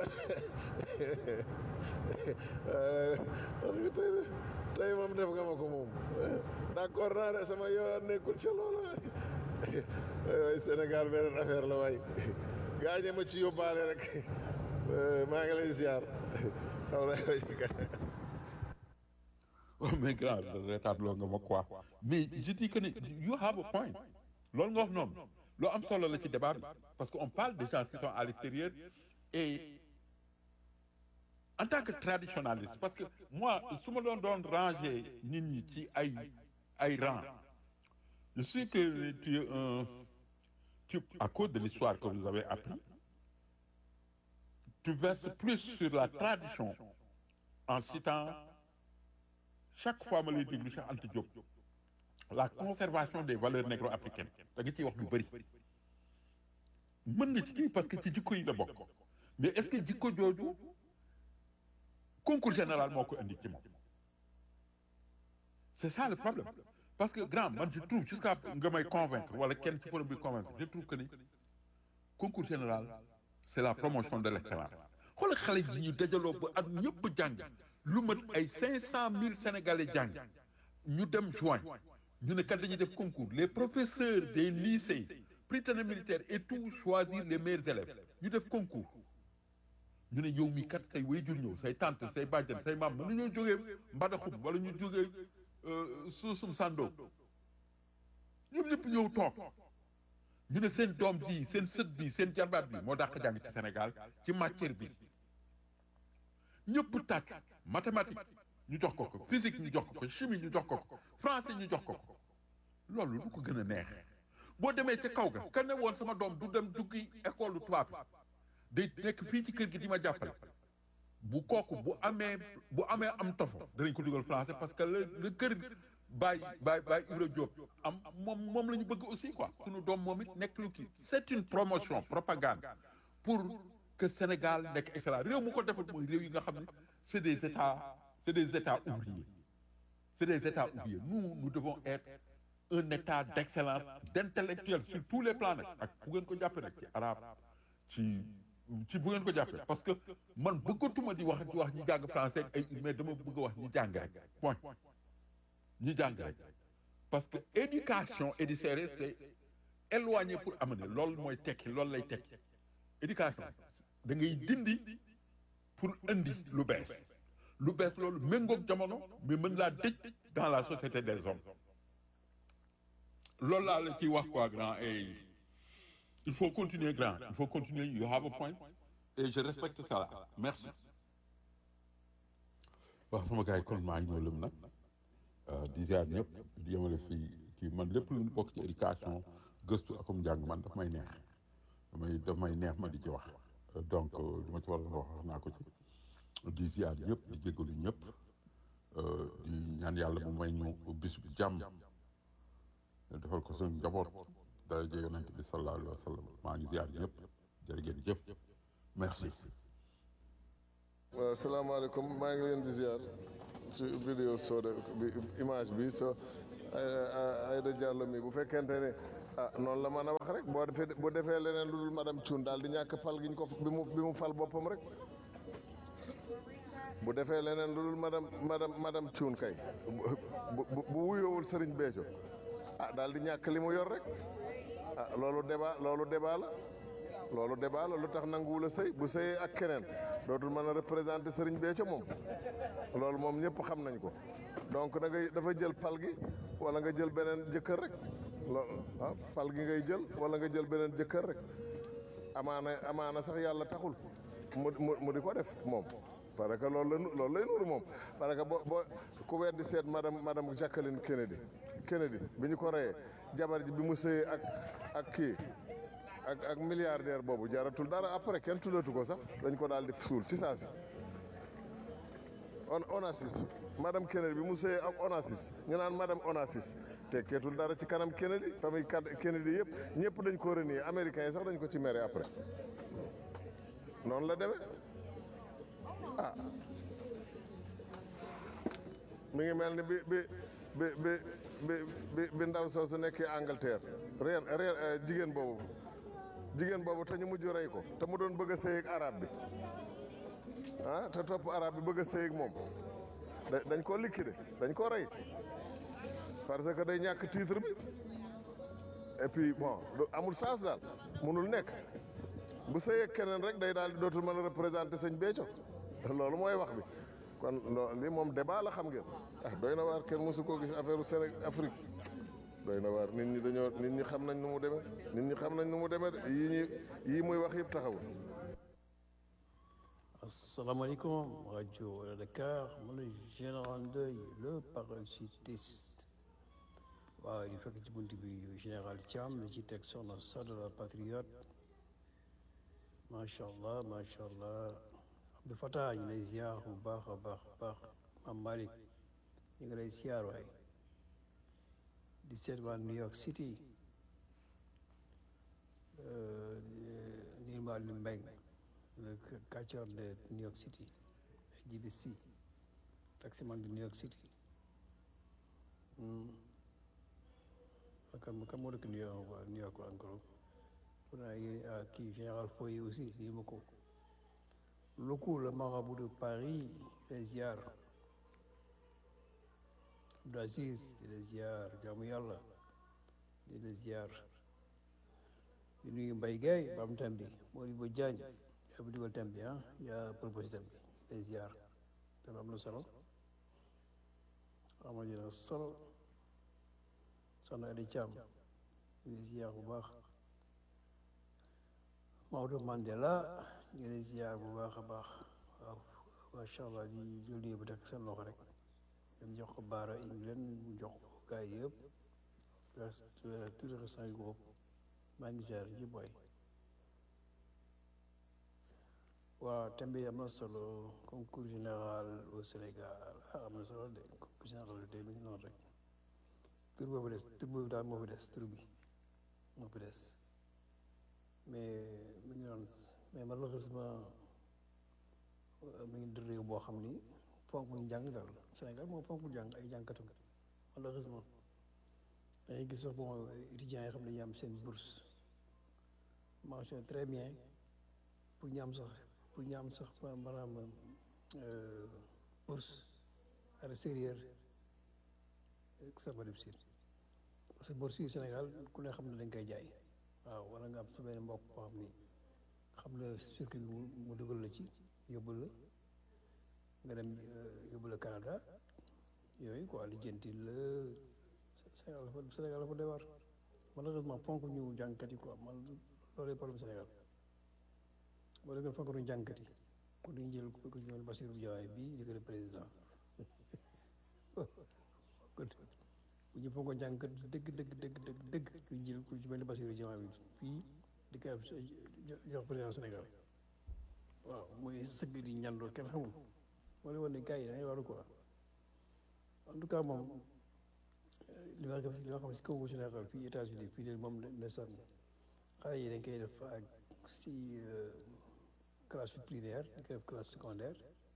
wax nga tey de tey moom def nga ma ko moom d'accord naa de sama yoon nekkul ca loola waay Sénégal beneen affaire la waay gaañe ma ci yóbbaale rek maa ngi lay ziar xaw na Oh, mais grand reetaat loo nga ma quoi mais je dis que ne you have a point loolu nga wax noonu loo am solo la ci débat bi parce que on parle des gens qui sont à l'extérieur et en tant que traditionnaliste parce que moi su ma doon doon ranger nit ñi ci ay ay rang je sais que tu es un tu à cause de l'histoire que vous avez appris tu verses plus sur la tradition en citant chaque fois ma lay déglu Cheikh Anta Diop la conservation des valeurs négro-africaines da nga ciy wax lu bëri mën na ci kii parce que ci jikko yi la bokk mais est-ce que jikko jooju concours général moo ko indi ci moom c'est ça le problème parce que grand man je trouve jusqu'à nga may convaincre wala kenn ci forum bi convaincre je trouve que ni concours général c'est la promotion de l'excellence xoolal xale yi ñu dajaloo ba at ñëpp jàng lu mat ay cinq cent mille sénégalais jàng ñu dem juin ñu ne kat dañuy def concours les professeurs des lycées prytanée militaire et tout choisir les meilleurs élèves ñu def concours ñu ne yow mi kat say waajur ñëw say tante say bàjjan say maam mën nañoo jógee Mbadaxum wala ñu jógee suusum sando ñoom ñëpp ñëw toog ñu ne seen doom ji seen sët bi seen jarbaat bi moo dàq jàng ci Sénégal ci matière bi ñëpp tàcc mathématique ñu jox ko ko physique ñu jox ko ko chimie ñu jox ko ko français ñu jox ko ko loolu lu ko gën a neex boo demee ca kaw ga ka ne woon sama doom du dem duggi école tubaab day nekk fii ci kër gi di ma jàppale bu kooku bu amee bu amee am tofo danañ ko dugal français parce que le le kër Baye Baye Baye Ibra Diop am moom moom la ñu bëgg aussi quoi sunu doom moom it nekk lu kii c'est une promotion propagande pour que Sénégal nekk excellent réew mu ko defal mooy réew yi nga xam ne c'est des états c'est des états ouvriers c'est des états ouvriers nous nous devons être un état d'excellence d'intellectuels sur tous les plans nag ak bu ngeen ko jàppee nag ci arabe ci ci bu ngeen ko jàppee parce que man bëggatuma di wax di wax ñi jàng français ak ay mais dama bëgg a wax ñi jàng rek point ñi jàng rek parce que éducation et du sérieux c'est éloigné pour amener loolu mooy tekki loolu lay tekki éducation da ngay dindi pour indi lu bees lu bees loolu méngoog jamono mais mën laa dëj dans la société des hommes loolu laa la ciy wax quoi grand et il faut continuer grand il faut continuer you have a point et je respecte ça là merci waaw sama gars yi kon maa ngi ñëw lëm nag di ziar ñëpp di yemale fii kii man lépp lu ñu bokk ci éducation gëstu akum njàng man daf may neex damay daf may neex ma di ci wax donc li ma ci war a wax wax naa ko ci di ziar ñëpp di jégalu ñëpp di ñaan yàlla mu may ñu bis bi jàmm defal ko suñu njaboot daraja yonent bi sallallahu alayhi wa sallam maa ngi ziar ñëpp jërë ngeen jëf merci waaw salaamaaleykum maa ngi leen di ziar ci vidéo Soda bi image bi so Aïda Diallo mi bu fekkente ne ah noonu la mën a wax rek boo defee bu defee leneen lu dul madame Thioune daal di ñàkk pal gi ñu ko bi mu bi mu fal boppam rek bu defee leneen lu dul madame madame madame Thioune kay bu bu bu wuyoowul Serigne Béthio ah daal di ñàkk li mu yor rek ah loolu débat loolu débat la loolu débat la lu tax nanguwul a sëy bu sëyee ak keneen dootul mën a représenter Serigne Béthio moom loolu moom ñëpp xam nañ ko donc da ngay dafa jël pal gi wala nga jël beneen jëkkër rek loolu ah pal gi ngay jël wala nga jël beneen jëkkër rek amaana amaana sax yàlla taxul mu mu mu di ko def moom parce que loolu la nu loolu lay nuuru moom parce que boo boo ku weddi seet madame madame Jacqueline Kennedy Kennedy bi ñu ko reyee jabar ji bi mu sëyee ak ak kii ak ak milliardaire boobu jaratul dara après kenn tuddatu ko sax dañ ko daal di suul ci saa si on Onassis madame Kennedy bi mu sëyee ak Onassis ñu naan madame Onassis tekkeetul dara ci kanam Kennedy famille Kennedy yëpp ñëpp dañ ko renier américains yi sax dañ ko ci mere après noonu la demee ah mi ngi mel ni bi bi bi bi bi bi bi ndaw soosu nekkee Angleterre reen reen jigéen boobu jigéen boobu te ñu mujj rey ko te mu doon bëgg a sëy ak arab bi ah te topp arab bi bëgg a sëy ak moom dañ koo liquider dañ koo rey parce que day ñàkk titre bi et puis bon amul sens daal munul nekk bu sëy ak keneen rek day daal di dootul mën a représenter sëñ Béthio loolu mooy wax bi kon loolu li moom débat la xam ngeen ah doy na waar kenn mosu koo gis affaire Sénégal Afrique doy na waar nit ñi dañoo nit ñi xam nañ nu mu demee nit ñi xam nañ nu mu demee de yii ñuy yii muy wax yëpp taxawul. asalaamaaleykum rajo Wala Dakar man la général Ndoye le parachutiste waaw di fekk ci bunt bi général Thiam la ci teg soxna Sada la patriote macha allah macha allah Abdou Fatah ñu lay ziar bu baax a baax a baax Mam Malick ñu ngi lay ziar waay di seet waa New York City Nirma Aliou Mbengue le catcheur de New York City GBC taximan de New York City kan kan moo dëkk New York waa New York encore pour naa yéen kii général Foy aussi lii ma ko Loko le marabout de Paris les ziar Abdou Aziz di la ziar jaamu yàlla di la ziar di nuyu Mbaye Gueye ba am tam bi Modibo Diagne yaa bi dugal tam bi ah yaa proposé tam bi les ziar te am na solo ama dina solo soxna Adi Thiam di ziar bu baax Maodo Mandela ñu ngi lay ziar bu baax a baax waaw macha allah di jël nuyu bu tekk seen loxo rek dem jox ko Baara England mu jox ko gars yi yëpp tout le restant groupe maa ngi ziar ji boy waaw thème bi am na solo concours général au Sénégal ah am na solo de concours général de mi ngi noonu rek tur boobu des tur boobu daal moo fi des tur bi moo fi des mais mi ngi noonu mais malheureusement mi ngi réew boo xam ni fonk ñu jàng daal Sénégal moom fonk jàng ay jàngkatam malheureusement dañuy gis sax bon étudiants yi xam ne dañuy am seen bourse mention très bien pour ñu am sax pour ñu am sax maanaam bourse à l'extérieur ça va difficile parce que bourse yi Sénégal ku ne xam ne dañ koy jaay waaw wala nga am su benn mbokk boo xam ni xam na circuit bi mu dugal la ci yóbbu la nga dem yóbbu la Canada yooyu quoi lijjanti la Sénégal dafa Sénégal dafa doy waar malheureusement fonk ñu jàngkat yi quoi man loolu problème Sénégal boo déggee fonk ñu jàngkat yi ku ñu jël ku ñu jël Bassirou Diomaye bii di ko le président bu ñu fonk jàngkat dëgg dëgg dëgg dëgg dëgg ku ñu jël ku ci mel ni Bassirou Diomaye bi fii di ko jox président Sénégal waaw muy sëgg di ñandoo kenn xamul moo lay wane ne gars yi dangay waru quoi en tout cas moom li ma xam si li ma xam si kaw Sénégal fii États-Unis fii de moom ndeysaan xale yi dañ koy def ak si classe primaire di ko def classe secondaire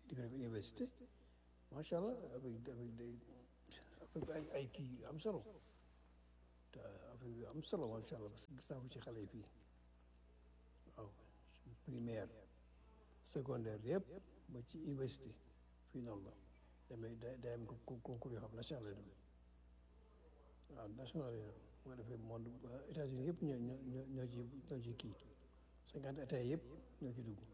di ko def université macha allah avec avec des avec ay ay kii yu am solo te affaire yu am solo macha allah parce que gis naa ko ci xale yi fii waaw primaire secondaire yëpp ba ci université fii noonu la damay day day am con- concours yoo xam national lay doon waaw national lay doon bu ko defee monde États-Unis yëpp ñoo ñoo ñoo ñoo ci ñoo ci kii cinquante états yëpp ñoo ci dugg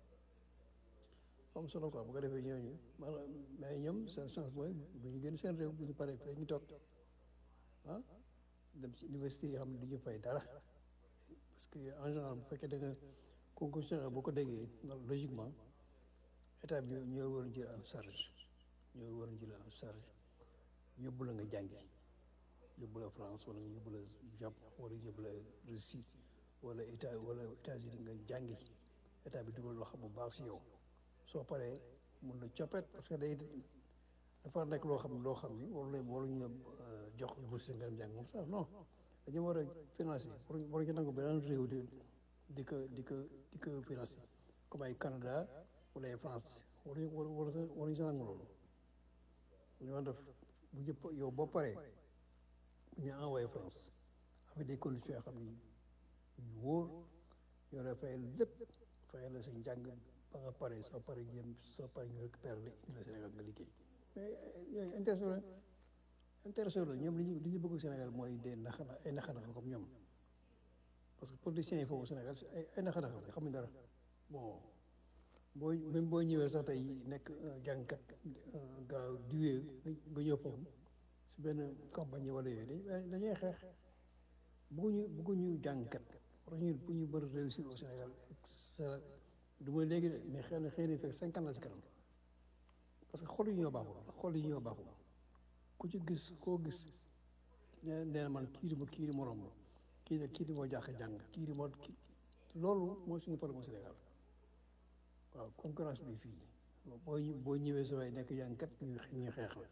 am solo quoi bu ko defee ñooñu maanaam mais ñoom seen chance mooy bu ñu génn seen réew bu ñu paree fii ñu toog ah dem ci université yi xam ne du ñu fay dara parce que en général bu fekkee da nga concours général boo ko déggee logiquement état bi ñoo war a jël en charge ñoo war a jël en charge yóbbu la nga jàngi yóbbu la France wala yóbbu la Japon wala yóbbu la Russie wala état wala États-Unis nga jàngi état bi dugal loo xam bu baax si yow soo paree mun na coppet parce que day dafa nekk loo xam loo xam ni waru leen waruñu la jox bourse nga dem jàng moom sax non dañu war a financer waruñu waruñu nangu beneen réew di di ko di ko di ko financer comme ay Canada wala ay France waruñu war war waruñu sa nangu loolu ñu war def bu jëpp yow boo paree bu ñu envoyé France avec des conditions yoo xam ni yu wóor ñoo la fay lépp fay la sa njàng ba nga pare soo pare jëm soo pare ñu récupérer la indi la Sénégal nga liggéey mais yooyu intéressé la intéressé la ñoom li ñu li ñu bëgg Sénégal mooy des naxana ay naxanaxa comme ñoom parce que politiciens yi foofu Sénégal ay ay naxanaxa la xamuñ dara bon boo même boo ñëwee sax tey nekk jàngkat gaaw duwee nga ñëw foofu si benn compagnie wala yooyu dañ dañuy xeex bëgguñu bëgguñu jàngkat war ñu bu ñu bëri réussir au Sénégal sa du ma léegi de mais xëy na xëy na fekk cinq ans la si kanam parce que xol yi ñoo baaxul xol yi ñoo baaxul ku ci gis koo gis nee nee na man kii di ma kii di ma romb kii di kii di ma jàq jàng kii di ma kii loolu mooy suñu problème au Sénégal waaw concurrence bi fii boo boo ñëwee sa waay nekk jàngkat ñu ñu xeex la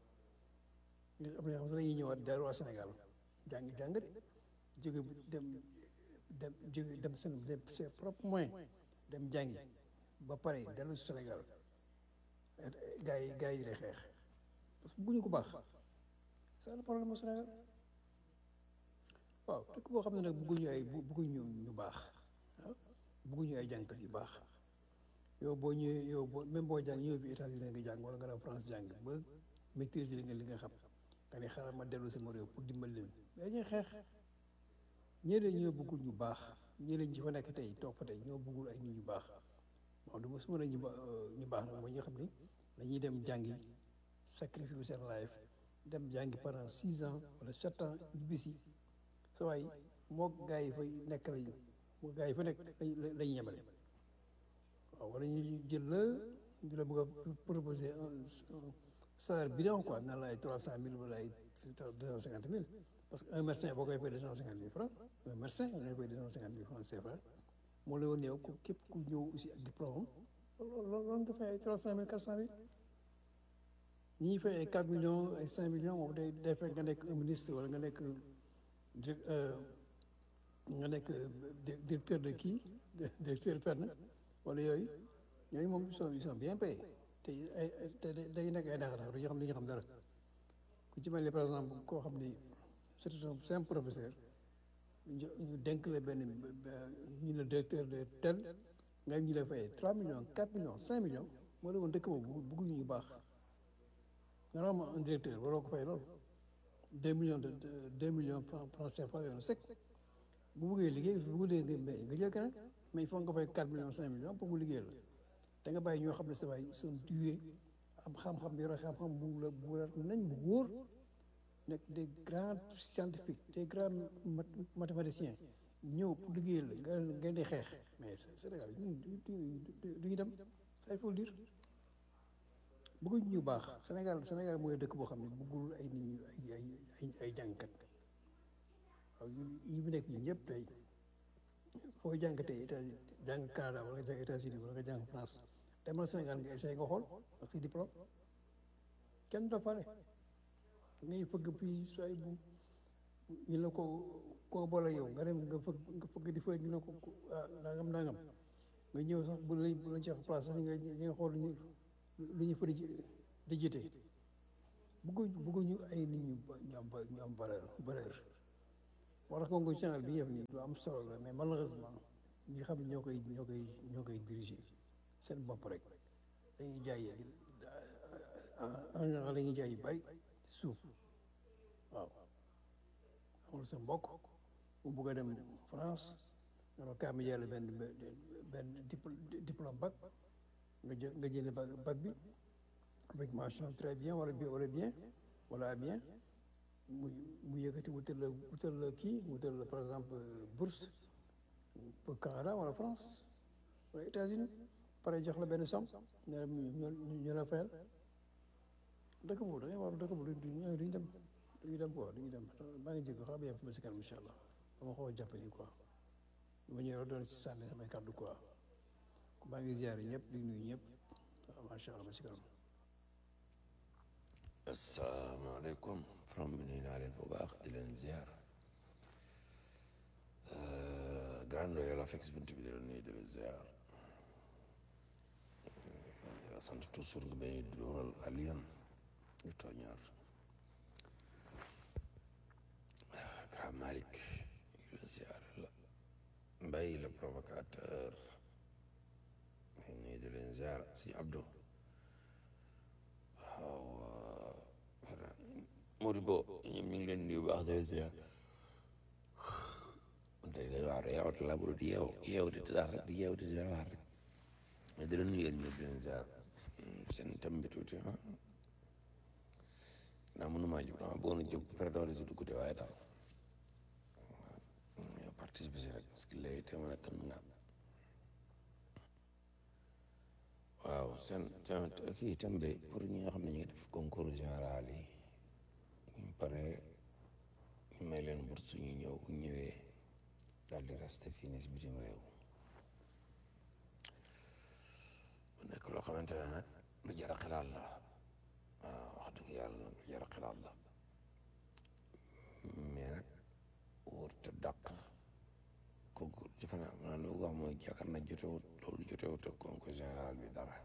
ñu am na xam ne dañuy ñëwaat delluwaat Sénégal jàng jàng de jóge dem dem jóge dem seen dem ses propres moyens dem jàngi ba pare dellu si Sénégal gars yi gars yi lay xeex parce que bëgguñu ko baax c'est le problème au Sénégal waaw dëkk boo xam ne nag bëgguñu ay bëgguñu ñu baax ah bëgguñu ay jàngkat yu baax yow boo ñëwee yow boo même boo jàng ñëw bi États-Unis nga jàng wala nga dem France jàng ba maîtriser li nga li nga xam nga ne xaaral ma dellu sama réew pour dimbali leen mais dañuy xeex ñeneen ñoo bëggul ñu baax ñeneen ñi fa nekk tey toog fa tey ñoo bëggul ay nit ñu baax waaw du ma su ma ne ñu ba ñu baax nag mooy ñoo xam ni dañuy dem jàngi sacrifice seen life dem jàngi pendant six ans wala sept ans ñibbisi sa waay moo gaa yi fay nekk lañu moo gaa yi fa nekk lañu yemale waaw wala ñu jël la di la bëgg a proposer un salaire bidon quoi naan la ay trois cent mille wala ay deux cent cinquante mille parce que un médecin boo koy fay deux cent cinquante mille francs un médecin da ngay fay deux cent cinquante mille francs CFA moo la woon yow ku képp ku ñëw aussi ak diplôme loolu loolu nga fay ay trois cent mille quatre cent mille ñi fay ay quatre millions ay cinq millions moom day day fekk nga nekk un ministre wala nga nekk nga nekk directeur de kii directeur fenn wala yooyu ñooñu moom ils sont ils sont bien payés te ay te day nekk ay nax-nax du ñu xam li ñu xam dara ku ci mel ni par exemple koo xam ni c'est un simple professeur ñu ñu dénk la benn ñu la directeur de tel nga ñu la fay trois millions quatre millions cinq millions moo la woon dëkk boobu bëgguñu ñu baax normalement un directeur waroo ko fay loolu deux millions de deux millions francs CFA yoonu sec bu bëggee liggéey bu bëggee nga jël keneen mais il faut nga fay quatre millions cinq millions pour mu liggéey la da nga bàyyi ñoo xam ne sa waay seen duwee am xam-xam yore xam-xam bu la bu la nañ bu wóor nekk des grands scientifiques des grands mathématiciens ñëw pour liggéey la nga nga di xeex mais Sénégal ñun du ñu dem ça il faut le dire bëgguñ ñu baax Sénégal Sénégal mooy dëkk boo xam ne bëggul ay nit ñu ay ay ay jàngkat waaw yi fi nekk ñun ñëpp tey foo jàngatee état jàng Canada wala nga jàng États-Unis wala nga jàng France demal Sénégal nga essayé nga xool ak si diplôme kenn doo pare ngay fëgg fii sooy bu ñu la ko koo boole yow nga dem nga fëgg nga fëgg di fëgg ñu ne ko nangam nangam nga ñëw sax bu la bu la jox place sax nga nga xool ñu lu ñu fa di di jite bëgguñ bëgguñu ay nit ñu ba- ñu am ba- ñu am valeur valeur moo tax concours général bi yëf nii lu am solo la mais malheureusement ñi xam ne ñoo koy ñoo koy ñoo koy diriger seen bopp rek dañuy jaay en général dañuy jaay yu bari suuf waaw amul sa mbokk mu bugg a dem France nga ne kaa mi jàll benn benn dipl- diplôme bac nga jël nga jëlee bac bac bi avec mention très bien wala bien wala bien wala bien mu mu yëkkati wutal la wutal la kii wutal la par exemple bourse pour Canada wala France wala États-Unis pare jox la benn somme ne la ñu ñu la fayal dëkk boobu da ngay war dëkk boobu du ñu duñu dem duñu dem quoi duñu dem maa ngi jégg xam yem fi ma si kanam incha allah dama xaw a jàpp ni quoi dama ñëw doon si sànni samay kàddu quoi maa ngi ziare ñëpp di nuyu ñëpp waaw macha allah ba si kanam asalaamaaleykum from bi nuyu naa leen bu baax di leen ziar grande yow la fekk si bunt bi di leen nuyu di leen ziar di la sant toujours nga bay dóoral Alioune di tooñaar grand Malick di leen ziar la Mbaye le provocateur di nuyu di leen ziar si Abdou waaw Modibo ñoom ñu ngi leen di baax de ziar tey day waar yow te la di yeew yeew di daal rek di yeew di daal waar rek mais di leen nuyu yéen ñëpp di leen ziar seen thème bi tuuti ah naa mënuma jóg dama bëggoon a jóg préparé si dugg de waaye daal waaw participer si rek parce que léegi te mën a tën nga waaw seen seen kii thème bi pour ñi nga xam ne ñu ngi def concours général yi ñu pare ñu may leen bourse ñu ñëw bu ñëwee daal di resté fii nii si bitim réew mu nekk loo xamante ne nag lu jar a xalaat la waaw wax dëgg yàlla nag lu jar a xalaat la mais nag wóor te dàq concours defe naa maanaam lu wax mooy yaakaar na jotewut loolu jotewut ak concours général bi dara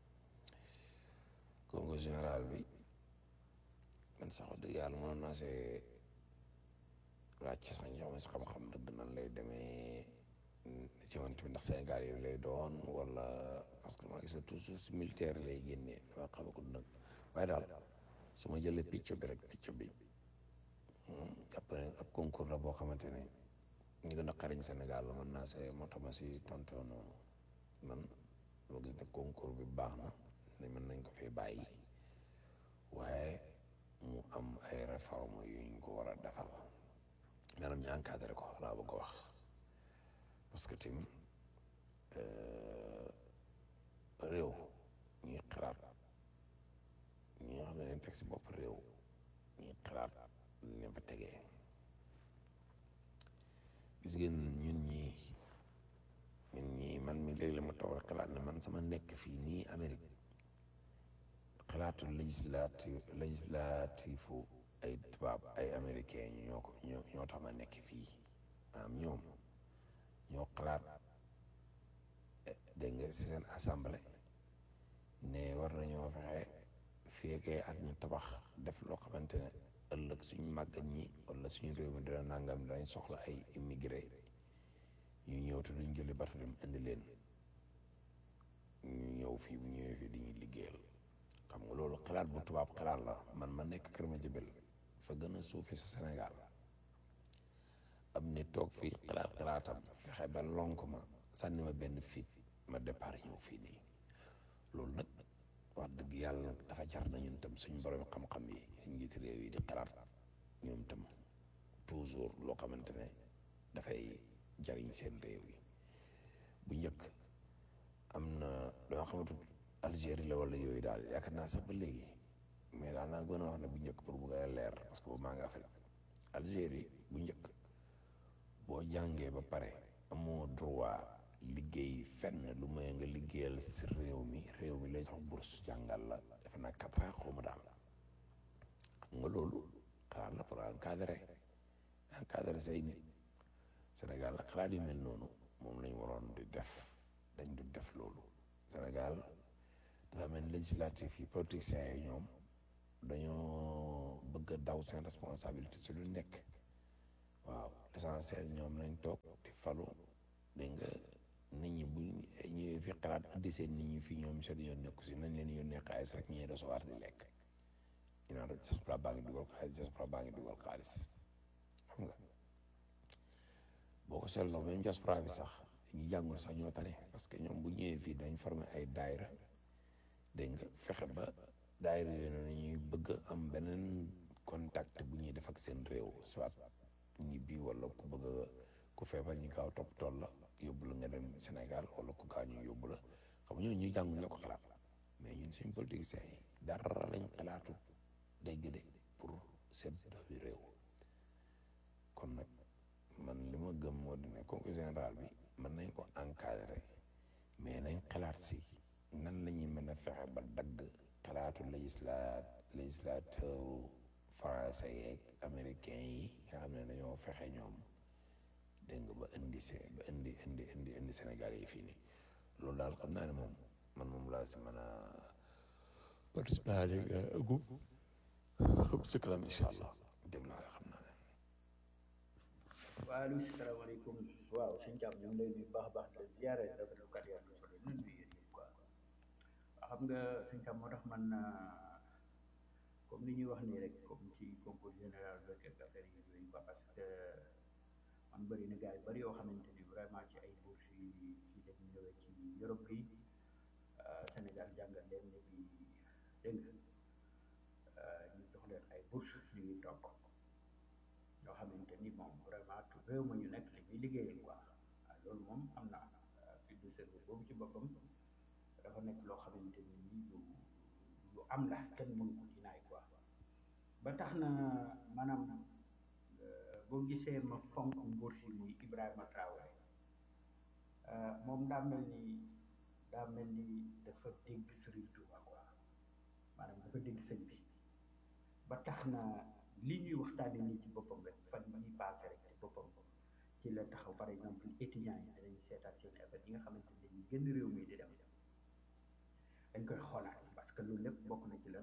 concours général bi man sax wax dëgg yàlla mënoon naa see laaj ci sax ñoo si xam-xam dëgg nan lay demee ci wante bi ndax Sénégal yi lay doon wala parce que maa gis ne toujours si militaire lay génnee dama xamagul nag waaye daal su ma jëlee picc bi rek picc bi jàpp ne ab concours la boo xamante ne ñu gën a xariñ Sénégal la mën naa see moo tax ma si tontoo noonu man ma gis ne concours bi baax na ne mën nañ ko fee bàyyi waaye mu am ay réforme yu ñu ko war a defal maanaam ñu encadré ko laa bëgg a wax parce que tim réew ñuy xalaat ñi nga xam ne dañ teg si bopp réew ñuy xalaat ne fa tegee gis ngeen ñun ñii ñun ñii man mi léegi la ma toog rek xalaat ne man sama nekk fii nii Amérique xalaatu législatif législatifu ay tubaab ay américain ñoo ko ñoo ñoo tax ma nekk fii am ñoom ñoo xalaat dégg nga si seen assemblée ne war nañoo fexe fekkee at ñu tabax def loo xamante ne ëllëg suñu màggat ñi wala suñu réew mi dina nangam dañ soxla ay immigré ñu ñëw te duñ jëli bato dem indi leen ñu ñëw fii bu ñëwee fii di ñu liggéeyal xam nga loolu xalaat bu tubaab xalaat la man ma nekk Kër Madiabel fa gën a suufi sa Sénégal am ni toog fii xalaat xalaatam fexe ba lonk ma sànni ma benn fit ma départ ñëw fii nii loolu nag wax dëgg yàlla nag dafa jar na ñun tam suñu borom xam-xam yi suñu njiiti réew yi di xalaat ñoom tam toujours loo xamante ne dafay jariñ seen réew yi bu njëkk am na dama xamatu Algérie la wala yooyu daal yaakaar naa sax ba léegi mais daal naa gën a wax ne bu njëkk pour bu ngay leer parce que boobu maa ngi Afrique Algérie bu njëkk boo jàngee ba pare amoo droit liggéey fenn lu may nga liggéeyal si réew mi réew mi lay jox bourse jàngal la defe naa quatre ans xaw ma daal xam nga loolu xalaat la pour encadrer encadrer say nit Sénégal nag xalaat yu mel noonu moom lañ waroon di def dañ du def loolu Sénégal dafa mel ni législatif yi politiciens yi ñoom dañoo bëgg a daw seen responsabilité si lu nekk waaw l'essentiel ñoom nañ toog di falu dégg nga nit ñi bu ñëwee fi xalaat indi seen nit ñi fii ñoom seen yoon nekku si nañ leen yónnee xaalis rek ñuy recevoir di lekk ñu naan rek diaspora baa ngi dugal xaalis diaspora baa ngi dugal xaalis xam nga boo ko seetloo même diaspora bi sax ñi jàngul sax ñoo tane parce que ñoom bu ñëwee fii dañ former ay daayira dégg nga fexe ba daayira yooyu noonu ñuy bëgg am beneen contact bu ñuy def ak seen réew soit ñibbi wala ku bëgg a ku feebar ñi gaaw topp tool la yóbbu la nga dem Sénégal wala ku gaañu yóbbu la xam nga ñooñu ñuy jàng ñoo ko xalaat mais ñun suñu politiciens yi dara lañ xalaatu dégg de pour seen doomi réew kon nag man li ma gëm moo di ne concours général bi mën nañ ko encadrer mais nañ xalaat si nan la ñuy mën a fexe ba dagg xalaatu législa législateur français yeeg américain yi nga xam ne dañoo fexe ñoom dégg nga ba indi se ba indi indi indi indi Sénégal yi fii nii loolu daal xam naa ne moom man moom laa si mën a participer gu xam si kanam incha allah dégg naa la xam naa ne waaleykum salaamaaleykum waaw sëñ Thiam ñu ngi lay nuyu baax a baax di ziare rafetlu kat yaa ngi solo ñun ñu yéen quoi xam nga sëñ Thiam moo tax man comme ni ñuy wax nii rek comme ci concours général beeg ak affaire yi yooyu quoi parce que man bëri na gars yu bëri yoo xamante ni vraiment ci ay bourses yi ci lañ ñëwee ci Europe bi Sénégal jàngal leen ne bi dégg nga ñu jox leen ay bourses ñu ngi toog ñoo xamante ni moom vraiment réew ma ñu nekk li ñuy liggéeyal quoi waaw loolu moom am na fi du service boobu ci boppam dafa nekk loo xamante ni nii lu lu am la kenn mënu ko dinaay quoi ba tax na maanaam boo gisee ma fonk nguur si muy Ibrahima Traoré moom daa mel ni daa mel ni dafa dégg Sëriñ Tuuba quoi maanaam dafa dégg sëñ bi ba tax na li ñuy waxtaane nii ci boppam rek fan yi passé rek ci boppam ci la taxaw par exemple étudiants yi danañ seetaat seen affaire yi nga xamante ne ñu gën réew mi di def dañ koy xoolaat parce que loolu lépp bokk na ci lan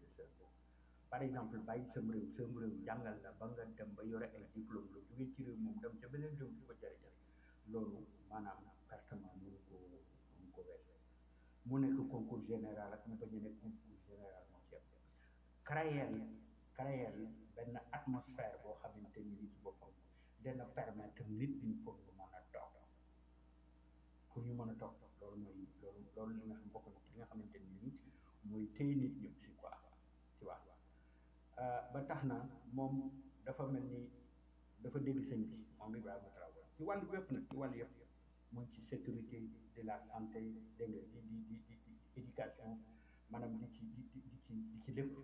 par exemple bàyyi sam réew sam réew jàngal la ba nga dem ba yore ay diplôme la jógee ci réew moom dem ca beneen réew di ko jërëjëf loolu maanaam pertement mënu ko mënu ko wees mu nekk concours général ak mu bañ a nekk concours général moo ci am créer créer benn atmosphère boo xamante ni li ci boppam dana permettre nit ñi pour ñu mën a toog pour ñu mën a toog loolu mooy loolu loolu li nga xam bokk na ci li nga xamante ni nii mooy téye nit ñi aussi quoi ci wax ba tax na moom dafa mel ni dafa dégg sëñ bi moom Ibrahima Traoré ci wàllu yëpp nag ci wàllu yëpp muy ci sécurité de la santé dégg nga di di di di di éducation maanaam di ci di di di ci di ci lépp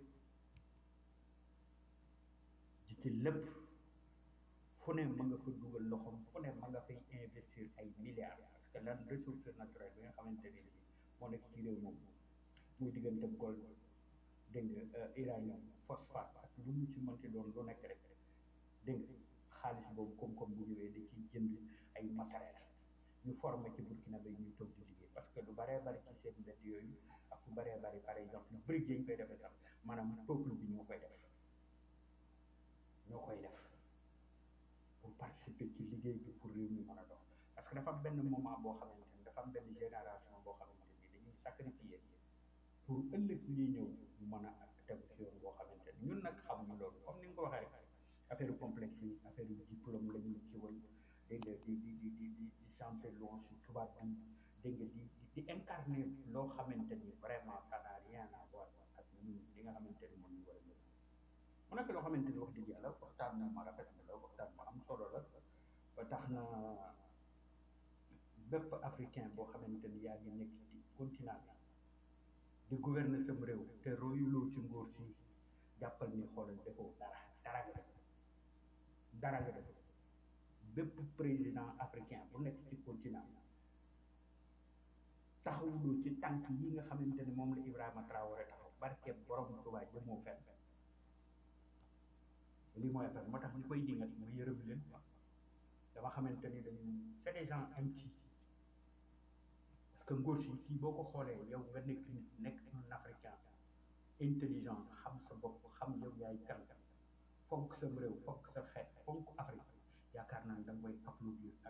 di ci lépp fu ne ma nga fa dugal loxoom fu ne ma nga fay investir ay milliards parce que lan ressource naturelle bi nga xamante ni moo nekk ci réew moom muy diggante gold dégg nga uranium phosphate ak lu mu ci mënti doon lu nekk rek dégg nga xaalis boobu koom-koom bu ñëwee da ciy jënd ay matériel ñu formé ci Burkina Bay ñuy toog di liggéey parce que lu baree bari ci seen mbedd yooyu ak fu baree bari par exemple brique yi ñu koy defee sax maanaam peuple bi ñoo koy def ñoo koy def pour participer ci liggéey bi pour réew mi mën a dox parce que dafa am benn moment boo xamante ni dafa am benn génération boo xamante ni dañuy sacrifier pour ëllëg ñuy ñëw ñu mën a tegu ci yoon boo xamante ni ñun nag xamuñu loolu comme ni nga ko waxee rek affaire complexe yi affaire diplôme la ñuy kiwal dégg nga di di di di di di chanter louange ci tubaab bi dégg nga di di incarner loo xamante ni vraiment ça n'a rien à voir ak ñun li nga xamante ni moom ñu war a ñëw mu nekk loo xamante ni wax dëgg yàlla waxtaan na ma rafet na la waxtaan ma am solo la ba tax na bépp africain boo xamante ni yaa ngi nekk ci continent bi di gouverner sam réew te royuloo ci ngóor si jàppal ni xoolal defoo dara dara nga def dara nga def bépp président africain bu nekk ci continent bi taxawuloo ci tànk yi nga xamante ni moom la Ibrahima Traoré taxaw barke borom Tuubaa jëmoo fenn lii mooy affaire moo tax ñu koy dingat mu yërëm leen quoi dama xamante ni dañu c'est des gens impies parce que ngóor si kii boo ko xoolee yow nga nekk nit nekk un africain intelligent xam sa bopp xam yow yaay kan fonk sam réew fonk sa xeet fonk Afrique yaakaar naa ne da nga koy applaudir